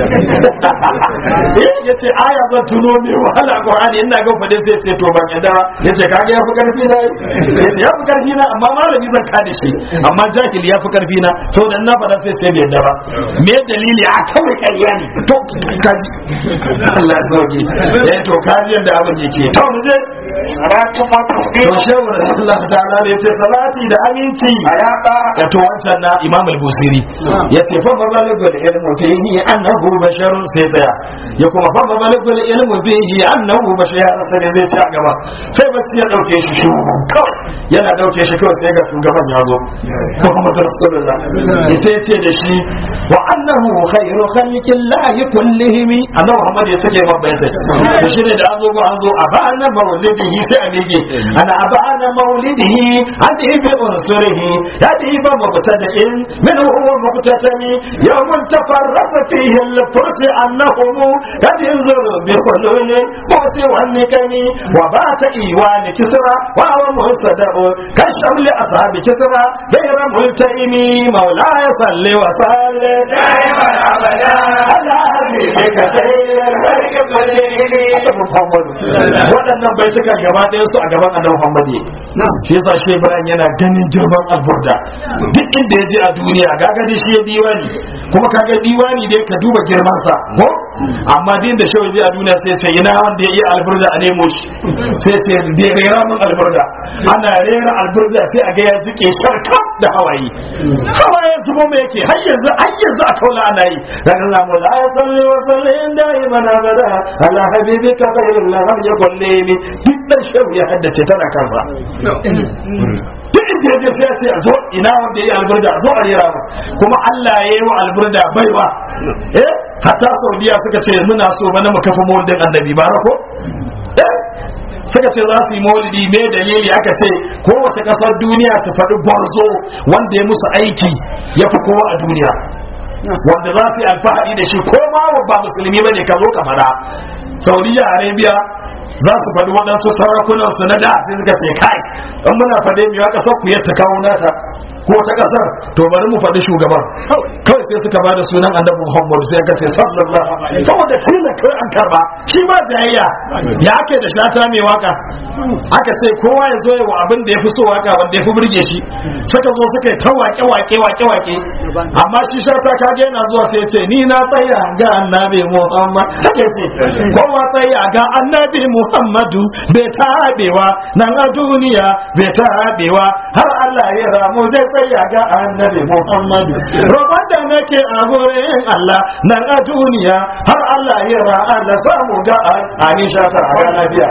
A: ya ce aya zan tuno mai wahala a qur'ani ina ga fade sai ya ce to ban yadda ba ya ce kaga ya fi karfi na ya ce ya fi karfi na amma malami zan kada shi amma jahili ya fi karfi na saboda na fada sai sai bai yadda ba me dalili a kawai ƙarya ne to kaji Allah ya sauke eh to kaji yadda abin yake to mu je
B: salatu wa
A: to
B: tasbihu
A: shehu Allah ta'ala ne ce salati da aminci
B: ala ba
A: ya to wancan na Imam al-Busiri yace fa mabaligul ilmu fihi annahu basharun sai tsaya ya kuma fa mabaligul ilmu fihi annahu bashar sai zai ci a gaba sai bacci ya dauke shi shi kawai yana dauke shi kawai sai ga shugaban ya zo Muhammadu Rasulullah sai ya ce da shi wa annahu khairu khalqillahi kullihim annabi Muhammad ya sake mabayata to shine da an zo ko an zo a bana maulidihi sai a mege ana abana maulidihi hadi bi unsurihi hadi bi mubtada'in min huwa mubtadami yawmun tafarrasa fihi al-furs annahum qad yanzuru bi hulul musi wa nikami wa bata iwan kisra wa huwa musaddabu kasham li ashabi kisra ghayra multaimi مولاي صل وسلم
B: دائما ابدا
A: على حبيبك خير الخلق Muhammadu waɗannan bai cika gaba ɗaya su a gaban annabi Muhammadu shi yasa shi Ibrahim yana ganin girman alburda duk inda ya je a duniya gaga da shi ya diwani kuma kaga diwani dai ka duba girman sa ko amma din da shi je a duniya sai ya ce ina wanda ya iya alburda a nemo shi sai ya ce da rera min alburda ana rera alburda sai a ga ya jike sharkam da hawaye hawaye zubo mai yake har yanzu har yanzu a kaula ana yi dan Allah mu la salli wa sallim daiman abada ala habibika khairul lam yakul lini duk dan shehu ya haddace tana kansa duk inda yaje sai ya ce a zo ina wanda yayi alburda a zo a rera mu kuma Allah ya yi wa alburda baiwa eh hatta saudiya suka ce muna so bana mu kafa maulidin annabi barako eh suka ce za su yi maulidi me dalili aka ce kowace kasar duniya su faɗi gwarzo wanda ya musu aiki ya fi kowa a duniya wanda za su yi alfahari da shi ko ma ba musulmi bane ka zo ka fada saudiya arabia za su faɗi waɗansu sarakunan su na da sai suka ce kai in muna faɗe mai wa ƙasar ku yadda kawo nata ko ta ƙasar to bari mu faɗi shugaban kawai sai suka bada sunan annabi muhammadu sai aka ce sallallahu alaihi saboda tilan kawai an karba shi ba jayayya ya ake da shata mai waka aka ce kowa ya zo wa abin da ya fi so waka wanda ya fi burge shi suka zo suka yi ta wake wake wake wake amma shi shata kage yana zuwa sai ya ce ni na tsaya ga annabi muhammad haka ya ce kowa tsaya ga annabi muhammadu bai tabewa nan a duniya bai tabewa har allah ya ramu zai tsaya ga annabi muhammadu roƙon da nake a gurin allah nan a duniya har allah ya ra allah samu ga aisha ta a lafiya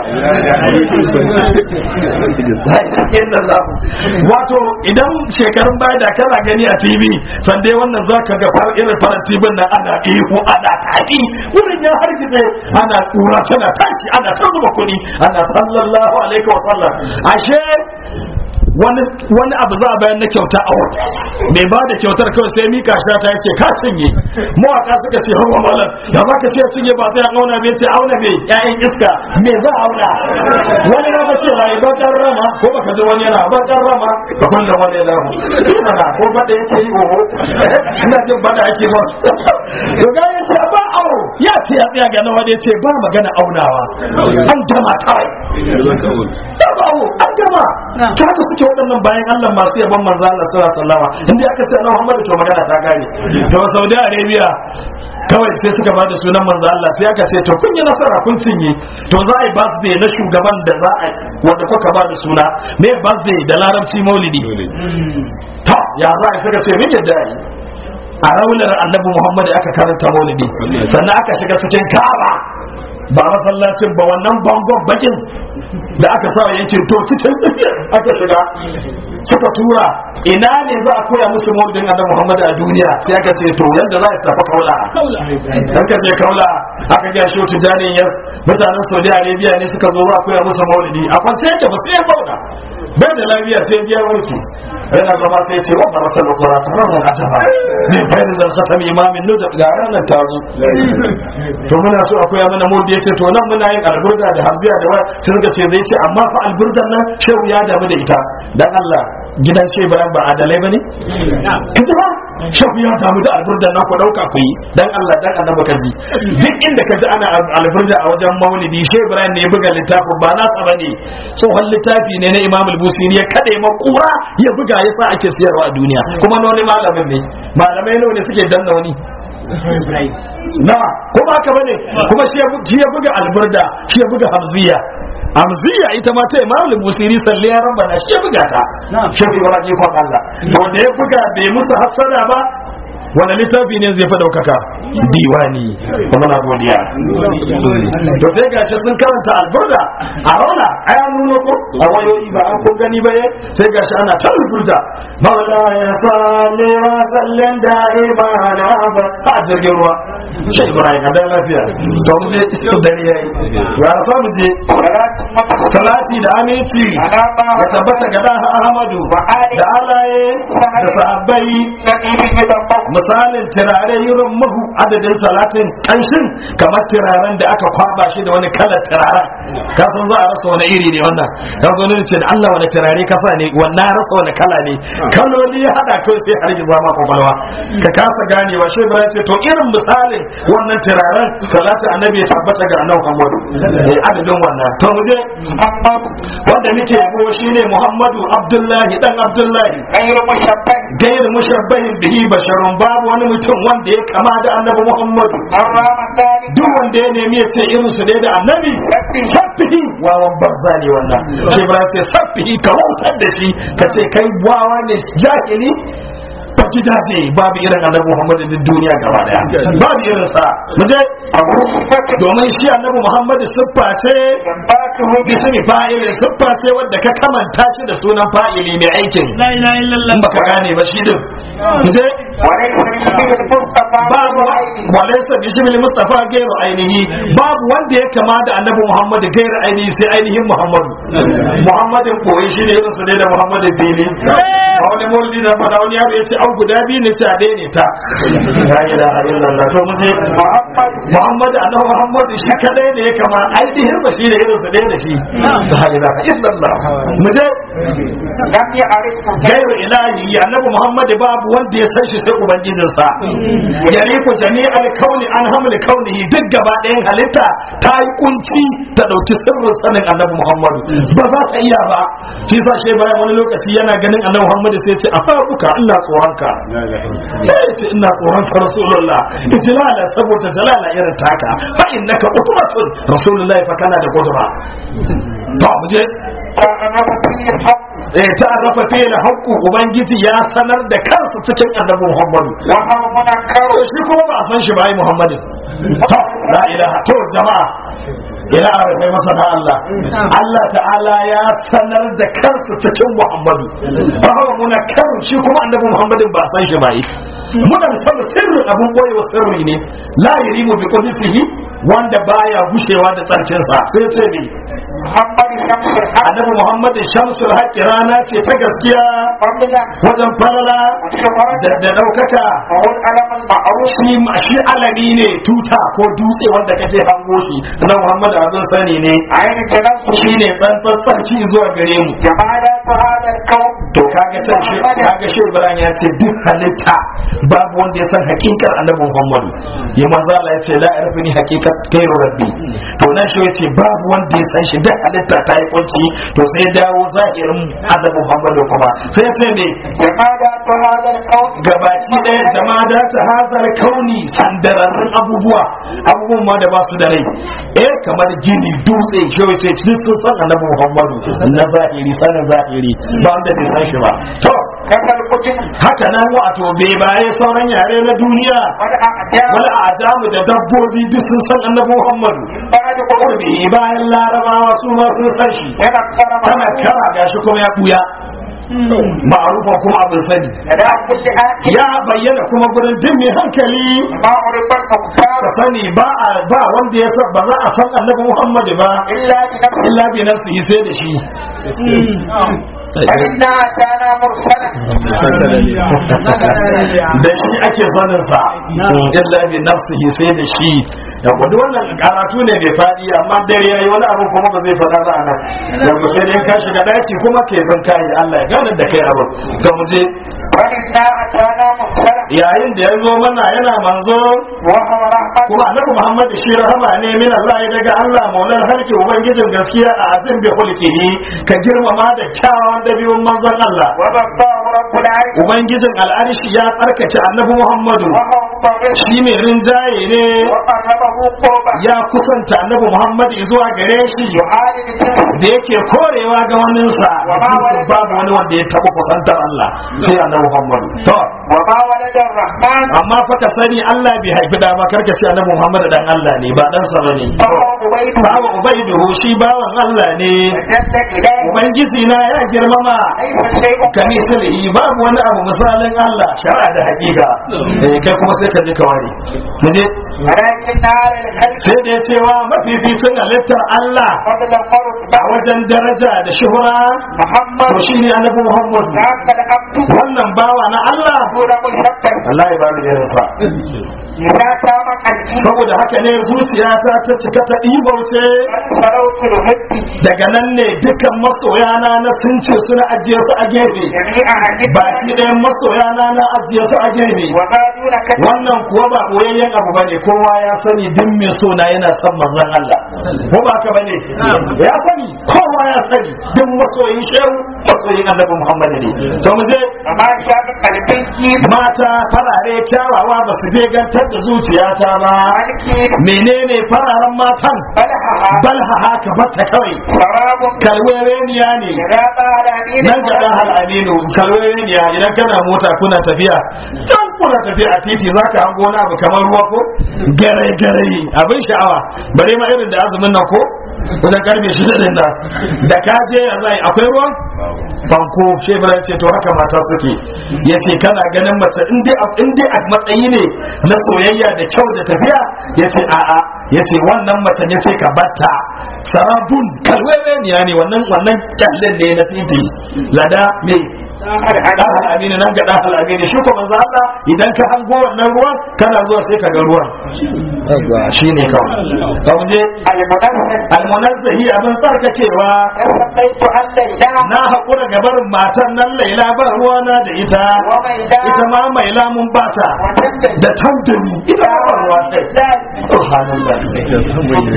A: wato idan shekarun baya da kana gani a tv sande wannan za ka ga far irin farar tv nan ana ihu ana taɗi wurin ya hargitse ana kura tana tashi ana ta zuba kuɗi ana sallallahu alaihi wa sallam ashe wani wani abu za a bayan na kyauta a wata mai ba da kyautar kawai sai mika shi ta yace ka cinye mawaka suka ce hawa malam da za ka ce cinye ba sai an auna bai ce auna bai ƴaƴan iska me za a auna wani na ce rai bakar rama ko baka ji wani yana bakar rama ka kulla wani lahu ina ko bada yake yi oho ina jin bada ake ba to ga yace ba awo ya ce ya tsaya ga nawa da yace ba magana aunawa an gama kawai ba awo an gama kaga suke waɗannan bayan Allah masu yaban manzo Allah sallallahu alaihi wasallam inda aka ce Allah Muhammad to magana ta gane to Saudi Arabia kawai sai suka bada sunan manzo Allah sai aka ce to kun yi nasara kun cinye to za a yi birthday na shugaban da za a wanda kuka bada suna me birthday da larabci maulidi to ya za a suka ce min yadda yi a raunar annabi Muhammad aka karanta maulidi sannan aka shiga cikin Kaaba ba masallacin ba wannan bangon bakin da aka sa yankin to cikin tsakiyar aka shiga suka tura ina ne za a koya musu maulidin annabi Muhammad a duniya sai aka ce to yadda za a tafi kaula dan ka je kaula aka ga shi tijanin yas mutanen Saudi Arabia ne suka zo za a koya musu maulidi a kwance yake ba sai ya zauna bai da lafiya sai ya warke yana zama sai ya ce wannan wata lokura ta ranar a jaba ne bayan zan khatam imamin nujab ga ranar ta zo to muna so akwai mana maulidi ya ce to nan muna yin alburda da harziya da waya sai suka ce zai ce amma fa alburdan nan shehu ya damu da ita dan Allah gidan shehu bayan ba adalai bane kaji ba shehu ya damu da alburdan nan ku dauka ku yi dan Allah dan annabi ka ji duk inda ka ji ana alburda a wajen maulidi shehu bayan ne ya buga littafin ba nasa bane tsohon littafi ne na Imam al-Busiri ya kade makura ya buga yasa ake siyarwa a duniya kuma wani malamin ne malamai nawa ne suke danna wani na kuma haka bane kuma shi ya buga alburda shi ya buga hamziya hamziya ita ma ta imam al-busiri salli ya rabbana shi ya buga ta shi ya buga ji kon Allah wanda ya buga bai musu hasada ba wani littafi ne zai fi ɗaukaka diwani kuma na godiya to sai gashi sun karanta alburda a rauna a ya nuna ko a wayoyi ba an kun gani ba sai gashi ana ta alburda maula ya sale wa sallen da'ima na ba a jirgin ruwa shi ibrahim a da lafiya to mu je dare yayi ya sa mu je salati da aminci ya tabbata ga dan ahmadu da alaye da sahabbai misalin turare irin mahu adadin salatin kanshin kamar turaren da aka kwaba shi da wani kalar turaren ka san za a rasa wani iri ne wannan ka zo ne ce da Allah wani turare ka sa ne wannan rasa wani kala ne kaloli ya hada kai sai har zama kwakwalwa ka kasa ganewa shi ba ce to irin misalin wannan turaren salatin annabi ya tabbata ga annabi Muhammadu eh adadin wannan to mu je wanda muke yabo shine Muhammadu Abdullahi dan Abdullahi gairu mushabbahin bihi basharun babu wani mutum wanda ya kama da annabi Muhammadu duk wanda ya nemi ya ce irin su ne da annabi sabbihi wawan banza ne wannan ce ba ce sabbihi ka wautar da shi ka ce kai wawa ne jahili ba gidaje babu irin annabi Muhammadu duk duniya gaba daya babu irin sa mu je domin shi annabi Muhammadu siffa ce bismi fa'ilin siffa ce wadda ka kamanta shi da sunan fa'ili mai aikin la ilaha illallah baka gane ba shi din mu je babu walaysa bismil mustafa gairu ainihi babu wanda ya kama da annabi Muhammad gairu ainihi sai ainihin Muhammadu Muhammadin koyi shi ne irin su ne da Muhammadin dini a wani maulidi da fada wani yaro ya ce an guda biyu ne sai a daine ta la ilaha illallah to mu je Muhammad annabi Muhammad shi kadai ne ya kama ainihin sa shi ne irin su ne da shi la ilaha illallah mu je gairu ilahi annabi Muhammad babu wanda ya san shi sai ubangijinsa yariku jami'al kauni an hamil kaunihi duk gaba ɗayan halitta ta yi kunci ta ɗauki sirrin sanin annabi muhammadu ba za ta iya ba shi sa shi bayan wani lokaci yana ganin annabi muhammadu sai ce a faruka ina tsoronka ya ce ina tsoronka rasulullah ijlala saboda jalala irin taka fa innaka qudratun rasulullah fa kana da qudra to mu je eh ta rafa fiye haƙƙu ubangiji ya sanar da kansa cikin annabi muhammadu to shi kuma ba a san shi ba yi muhammadin to la ilaha to jama'a ila arafai masana Allah Allah ta'ala ya sanar da kansa cikin muhammadu ba hawa muna kan shi kuma annabi muhammadin ba a san shi ba yi muna san sirrin abun boyewa sirri ne la yarimu bi qudsihi wanda baya gushewa da tsarkinsa sai ce ne annabi muhammad shamsul haqqi rana ce ta gaskiya wajen farala da daukaka shi shi alami ne tuta ko dutse wanda kake hango shi na muhammad abin sani ne shi ne tsantsan tsarki zuwa gare mu to kaga can shi kaga shi ibrahim ya ce duk halitta babu wanda ya san hakikar annabi muhammad ya manzo Allah ya ce la arfini hakikat kairu rabbi to nan shi ya ce babu wanda ya san shi duk halitta ta yi kunci to sai ya dawo zahirin annabi muhammad kuma sai ya ce me gabaci ɗaya jama'a da ta hazar kauni sandararrun abubuwa abubuwan ma da ba su da rai eh kamar gini dutse shi sai sun san annabi muhammadu na zahiri sanin zahiri ba wanda bai san shi ba to
B: كفى القتل
A: haka nan wato bai baye sauran yare na duniya
B: والأعجاب
A: wani ajamu da dabbobi duk sun san annabi muhammadu
B: بعد قربه
A: qurbi bayan larabawa su ma sun san shi
B: تنكر
A: tana
B: معروف
A: kara gashi kuma ya buya ma'arufa kuma abin sani
B: لدى كل آت
A: ya bayyana kuma gurin duk mai hankali
B: ما عرف المختار
A: ka sani ba a ba wanda ya san ba za a san annabi muhammadu ba
B: إلا بنفسه
A: illa bi nafsihi sai da shi
B: فإنا أتانا مرسلا
A: da shi ake sanin sa illa bi nafsihi sai da shi da gudu wannan karatu ne mai fadi amma dare yayi wani abu kuma ba zai fada ba anan da ku sai dai ka shiga daki kuma ke bin kai Allah ya gane da kai abu to mu je
B: فإنا أتانا مرسلا
A: yayin da ya zo mana yana manzo
B: وهو رحمة
A: kuma annabi Muhammad shi rahama ne min Allah ya daga Allah maulan harki ubangijin gaskiya a azin bi hulkihi ka girmama da kyawawan dabi'un manzon Allah
B: وبطاه رب العرش
A: ubangijin al'arshi ya tsarkace annabi Muhammadu
B: وهو مطرش
A: shi mai rinjaye ne
B: وقربه قربا
A: ya kusanta annabi Muhammad zuwa gare shi
B: يعالج تلك
A: da yake korewa ga waninsa babu wani wanda ya taɓa kusantar Allah sai annabi Muhammad to
B: وما ولد الرحمن
A: amma fa ka sani Allah bai haifi da ba karka ce annabi Muhammad dan Allah ne ba dan sa bane
B: فهو أبيد
A: bawa ubaiduhu shi bawan Allah ne
B: جل إليه
A: ubangiji na ya girmama
B: ليس شيء
A: kamisalihi babu wani abu misalin Allah shari'a da hakika eh kai kuma sai ka je ka ware mu je
B: ولكن على الخلق
A: sai da ya cewa mafificin halittar Allah
B: فضل فرد
A: a wajen daraja da shuhura
B: محمد
A: to shine annabi Muhammad
B: ذاك العبد
A: wannan bawa na Allah
B: دون مشبه
A: Allah ya bani irinsa
B: إذا تام قلبي
A: saboda haka ne zuciyata ta cika ta ɗibauce
B: قد سروت الهد
A: daga nan ne dukkan masoyana na sun ce suna ajiye su a gefe
B: جميع أهل
A: baki ɗayan masoyana na ajiye su a gefe
B: وما دون كتب
A: wannan kuwa ba boyayyen abu bane kowa ya sani duk mai so na yana son manzon Allah ko ba ka bane ya sani kowa ya sani duk masoyin shehu masoyin annabi Muhammad ne to mu je
B: وما شاب قلبي كيف
A: mata farare kyawawa ba su gantar da zuciyata ba
B: ملكي
A: menene fararen matan
B: بلحها
A: balha haka bata kawai
B: سراب
A: kalwereniya ne
B: إذا طال أمين
A: nan ga dan aminu kalwereniya idan kana mota kuna tafiya can kuna tafiya a titi zaka hango wani abu kamar ruwa ko gare gare abin sha'awa bare ma irin da azumin nan ko wajen karfe shida din nan da ka je ya zai akwai ruwan banko shebran ce to haka mata suke yace kana ganin mace in dai in dai a matsayi ne na soyayya da kyau da tafiya yace a'a yace wannan mace yace ka batta sarabun kalweleniya ne wannan wannan kyallen ne na titi lada me dan al'amini nan ga dan al'amini shi ko manzo Allah idan ka hango wannan ruwan kana zuwa sai ka ga ruwan shine kawai ka je
B: المنزل
A: almunazzahi abin tsarkakewa
B: استقيت عن ليلى
A: na haƙura ga barin matan nan laila ba ruwana da ita
B: وميلى
A: ita ma mai lamun bata
B: وتندل
A: da tantani ita ma ba ruwa ɗai subhanallah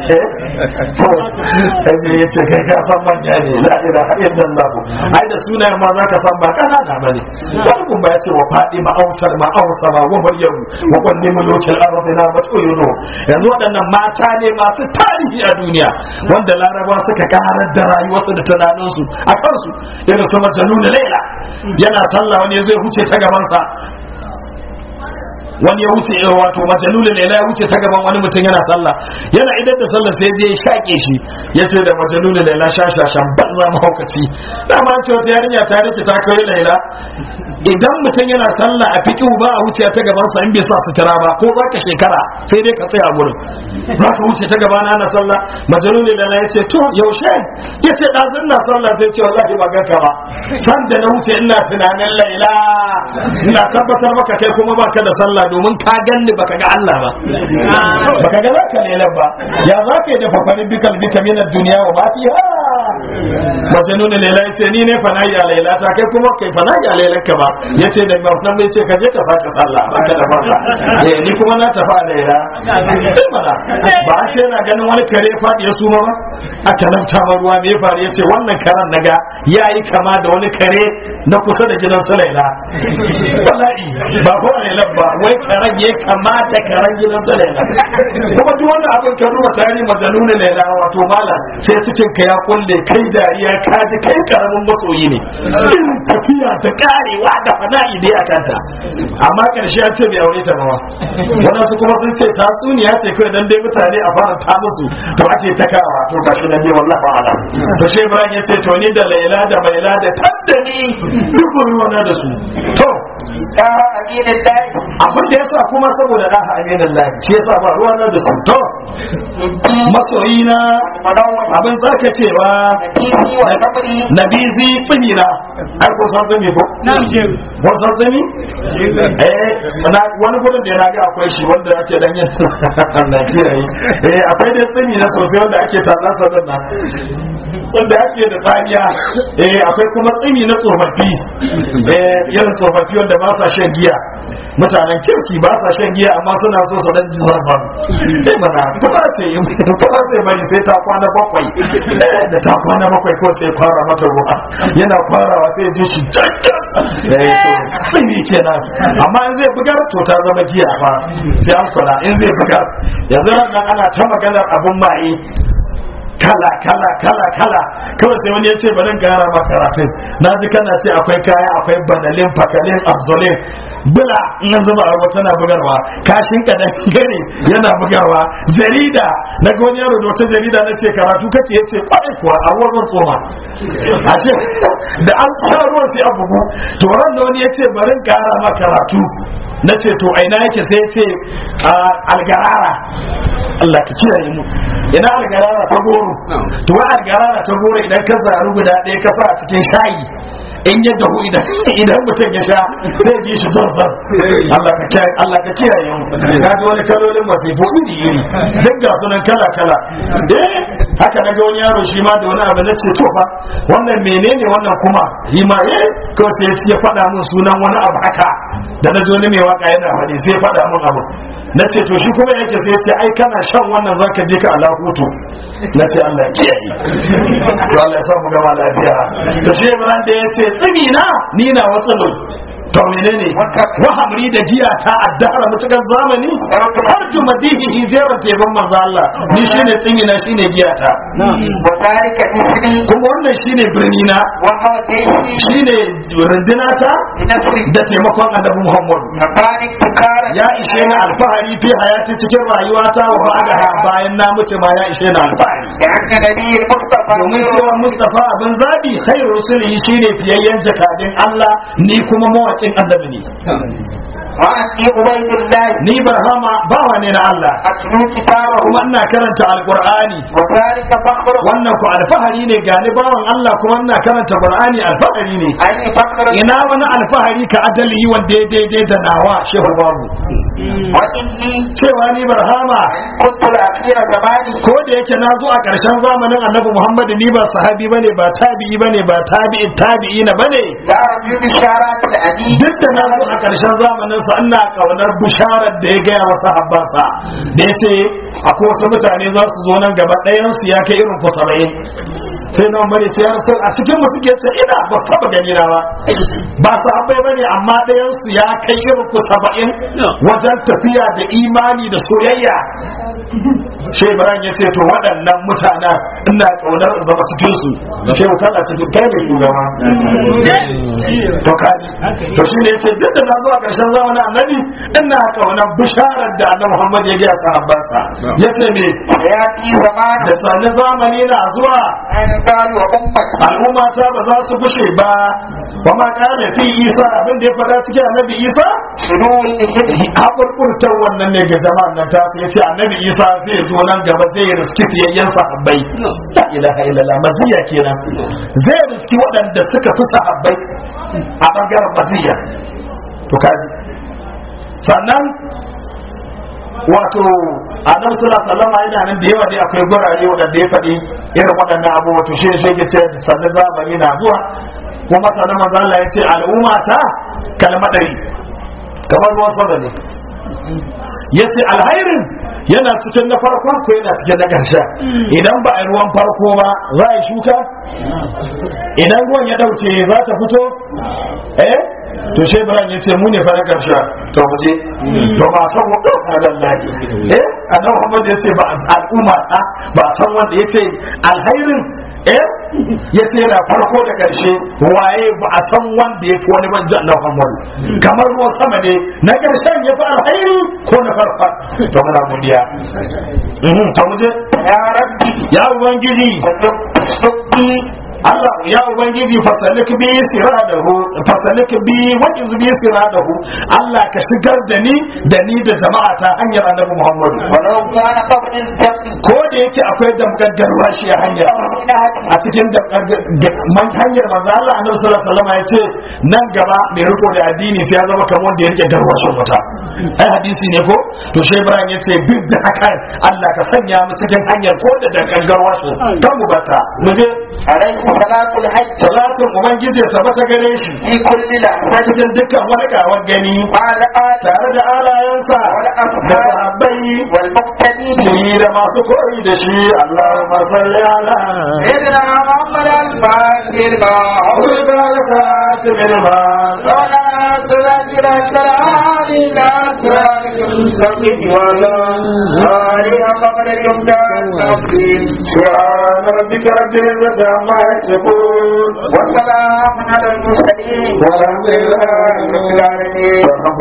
A: kaje ya ce kai ka san manya ne la ilaha illallah ai da sunayen ma zaka san ba kanana bane wani kun ba ya ce wa fadima ausar ma ausama wa maryam wa qanni mulukil ardi na batuyuno yanzu waɗannan mata ne masu tarihi a duniya wanda laraba suka karar da rayuwarsu da tunaninsu a kansu irin su majaluna laila yana sallah wani ya zo ya huce ta gabansa wani ya wuce eh, wato majalulin ila ya wuce ta gaban wani mutum yana sallah yana idan da sallah sai je ya shaƙe shi ya ce da majalulin ila shashashan banza mahaukaci dama an ce wata yarinya ta rike ta kai laila idan mutum yana sallah a fiƙi ba a wuce ta gaban sa in bai sa sutura ba ko za ka shekara sai dai ka tsaya gurin za ka wuce ta gaba na sallah majalulin ila ya ce to yaushe ya ce ɗazun na sallah sai ce wallahi ba ganka ba san da na wuce ina tunanin laila ina tabbatar maka kai kuma baka da sallah domin ka ganni baka ga Allah ba baka ga zaka lailan ba ya za ka yi da fafarin bikal bika minar duniya wa ma fiha mace nuna laila sai ni ne fanayi a laila ta kai kuma kai fanayi a lailan ka ba yace da nan bai ce ka je ka saka sallah baka da sallah eh ni kuma na tafi a laila sai mana ba a ce na ganin wani kare faɗi ya suma ba aka lamta ma ruwa me ya faru yace wannan karan naga yayi kama da wani kare na kusa da gidan su laila wallahi ba ko lailan ba wai karen ya kama da karen gidan su laila kuma duk wannan abin ka duba tarihi majaluna laila wato mala sai cikin ka ya kulle kai dariya ka ji kai karamin masoyi ne irin tafiya ta karewa da fana'i dai a kanta amma karshe ya ce bai aure ta ba ma wadansu kuma sun ce tatsuniya ce kawai dan dai mutane a fara ta musu to ake ta kawa to gashi nan dai wallahi ba'ala to shi Ibrahim ya ce to ni da Laila da Maila da taddani duk ruwana da su to
B: da aminin dai
A: abin da yasa kuma saboda da aminin lahi shi yasa ba ruwana da su to masoyina
B: manawar
A: abin tsarkakewa
B: kifi wa sabri
A: nabizi tsimina ai ko san tsimi ko ko san tsimi eh na- wani gudun da na ga akwai shi wanda ake dan yin na kiyaye eh akwai dai tsimi na sosai wanda ake tatsan sa nan wanda ake da tsaniya eh akwai kuma tsimi na tsofaffi eh irin tsofaffi wanda ba sa shan giya mutanen kirki ba sa shan giya amma suna so su dan ji zanzan eh mana kuma ce kuma sai bari sai ta kwana bakwai Eh, da ta kwana bakwai ko sai fara mata ruwa yana farawa sai ji shi jakkan eh to tsimi kenan amma in zai bugar to ta zama giya ba sai an kula in zai bugar yanzu nan ana ta maganar abun maye kala kala kala kala kawai sai wani ya ce bari in gara ma karatun na ji kana ce akwai kaya akwai banalin fakalin abzolin bula in an zuba a ruwa tana bugarwa kashin ka gane yana bugarwa jarida na ga wani yaro da wata jarida na ce karatu kake ya ce kwarai kuwa a ruwan zan tsoma ashe da an sha ruwan sai a bugu to ran da wani ya ce bari in gara ma karatu na ce to aina yake sai ya ce a algarara Allah ka kiyaye mu ina algarara ta goro to wa algarara ta goro idan ka zaru guda ɗaya ka sa a cikin shayi in ya dahu idan idan mutum ya sha sai ji shi son son Allah ka kiyaye Allah ka kiyaye mu ka ji wani kalolin masifo iri iri duk ga sunan kala kala eh haka na ga wani yaro shi ma da wani abu na ce to fa wannan menene wannan kuma shi ma eh ko sai ya faɗa min sunan wani abu haka da na ji wani mai waka yana faɗi sai ya faɗa min abu na ce to shi kuma yake sai ya ce ai kana shan wannan zaka je ka Allah hutu na ce Allah ya kiyaye to Allah ya sa mu gama lafiya to shi Ibrahim da ya ce tsimi na ni na watsalo to menene wa hamri da giya ta addara mutukan zamani sarju madihi hijirar tebin manzo Allah ni shine tsimi na shine giya ta
B: wa zalika isri
A: kuma wannan shine birni na
B: wa hawdai
A: shine runduna ta
B: nasri
A: da taimakon annabi Muhammad
B: tsakanin tukara
A: ya ishe ni alfahari fi hayati cikin rayuwata wa ba'daha bayan na mutu ma ya ishe ni alfahari
B: da anna nabiyyi mustafa
A: domin cewa Mustafa abin zabi khairu rusulihi shine fiyayyen jakadin Allah ni kuma mawakin annabi ne
B: wa anni ubaydullah
A: ni barhama bawa ne na Allah
B: atlu kitabahu
A: kuma ina karanta alqur'ani
B: wa zalika fakhru
A: wannan ku alfahari ne gani bawan Allah kuma ina karanta qur'ani alfahari ne
B: ai fakhru
A: ina wani alfahari ka adali wanda ya daidai da nawa shehu babu
B: wa inni
A: cewa ni barhama
B: kuntu al-akhira zamani
A: ko da yake na zo a ƙarshen zamanin annabi Muhammad ni ba sahabi bane ba tabi'i bane ba tabi'i tabi'ina bane
B: la arju bisharat al-adi
A: duk da na zo a ƙarshen zamanin sa ina kaunar bisharar da ya gaya wa sahabbansa da ya ce akwai wasu mutane za su zo nan gaba ɗayan su ya kai irin ku saba'in sai nan bane ce ya rasu a cikin mu suke ce ina ba su taba gani na ba ba sahabbai bane amma ɗayan su ya kai irin ku saba'in wajen tafiya da imani da soyayya shi Ibrahim ya ce to waɗannan mutanen ina ƙaunar in zama cikin su shi kana cikin kai ne shugaba to kaji to shi ne yace duk da na zo a ƙarshen zamanin annabi ina ƙaunar bisharar da annabi Muhammad ya gaya sahabbansa yace me
B: ya fi zamanu
A: da sani zamani na zuwa
B: an qalu wa ummati
A: al'umma ta ba za su bushe ba wa ma kana fi Isa abin da ya faɗa cikin annabi Isa
B: shurul hidhi
A: haƙurƙurtar wannan ne ga jama'an nan ta ya ce annabi isa zai zo nan gaba zai riski fiyayyen sahabbai la ilaha illallah maziya kenan zai riski waɗanda suka fi sahabbai a ɓangaren maziya to kaji sannan wato annabi sallallahu alaihi wasallam yana nan da yawa dai akwai gurare waɗanda ya faɗi irin waɗannan abubuwa to shi ne shi ke ce sannan zamani na zuwa kuma sannan manzo Allah ya ce al'umma ta kalmadari kamar ruwan sama ne ya ce alhairin yana cikin na farkon ko yana cikin na ƙarshe idan ba a yi ruwan farko ba za a yi shuka idan ruwan ya ɗauke za ta fito eh to shi ibrahim ya ce mu ne fa na ƙarshe to mu je to ba san wanda a lallahi eh annabi muhammad ya ce ba al'umma ta ba san wanda ya ce alhairin eh ya ce na farko da karshe waye ba a san wanda ya fi wani banjan na Muhammad kamar ruwan sama ne na karshen ya fi alhairi ko na farfa to muna godiya Mhm, to mu je
B: يا ربي
A: ya ubangiji
B: صدقي
A: Allah ya ubangiji fasalik bi siradahu fasalik bi wajiz bi siradahu Allah ka shigar da ni da ni da jama'a ta hanyar Annabi Muhammad
B: ولو كان قبل الجمع
A: ko da yake akwai damgaggarwa shi a hanya a cikin man hanyar manzo Allah Annabi sallallahu alaihi wasallam ya ce nan gaba mai riko da addini sai ya zama kamar wanda ya rike garwashin wuta ai hadisi ne ko to shi Ibrahim ya ce duk da hakan Allah ka sanya mu cikin hanyar ko da dangangarwa shi kan mu bata mu je
B: عليه صلاة الحج
A: salatin ubangiji ya tabbata gare shi
B: في كل
A: a
B: لحظة
A: cikin dukkan wani kawar gani
B: مع الآت
A: tare da alayensa da sahabbai
B: والمقتدين
A: ni da masu koyi da shi Allahumma salli ala
B: سيدنا محمد الفاتح ما
A: أولئك الخاتم المال
B: ولا تذكر القرآن لا تذكر المستقيم ولا آله قبل اليمدان التقديم
A: سبحان ربك رب العزة عما يصفون
B: والسلام على المرسلين
A: والحمد لله رب العالمين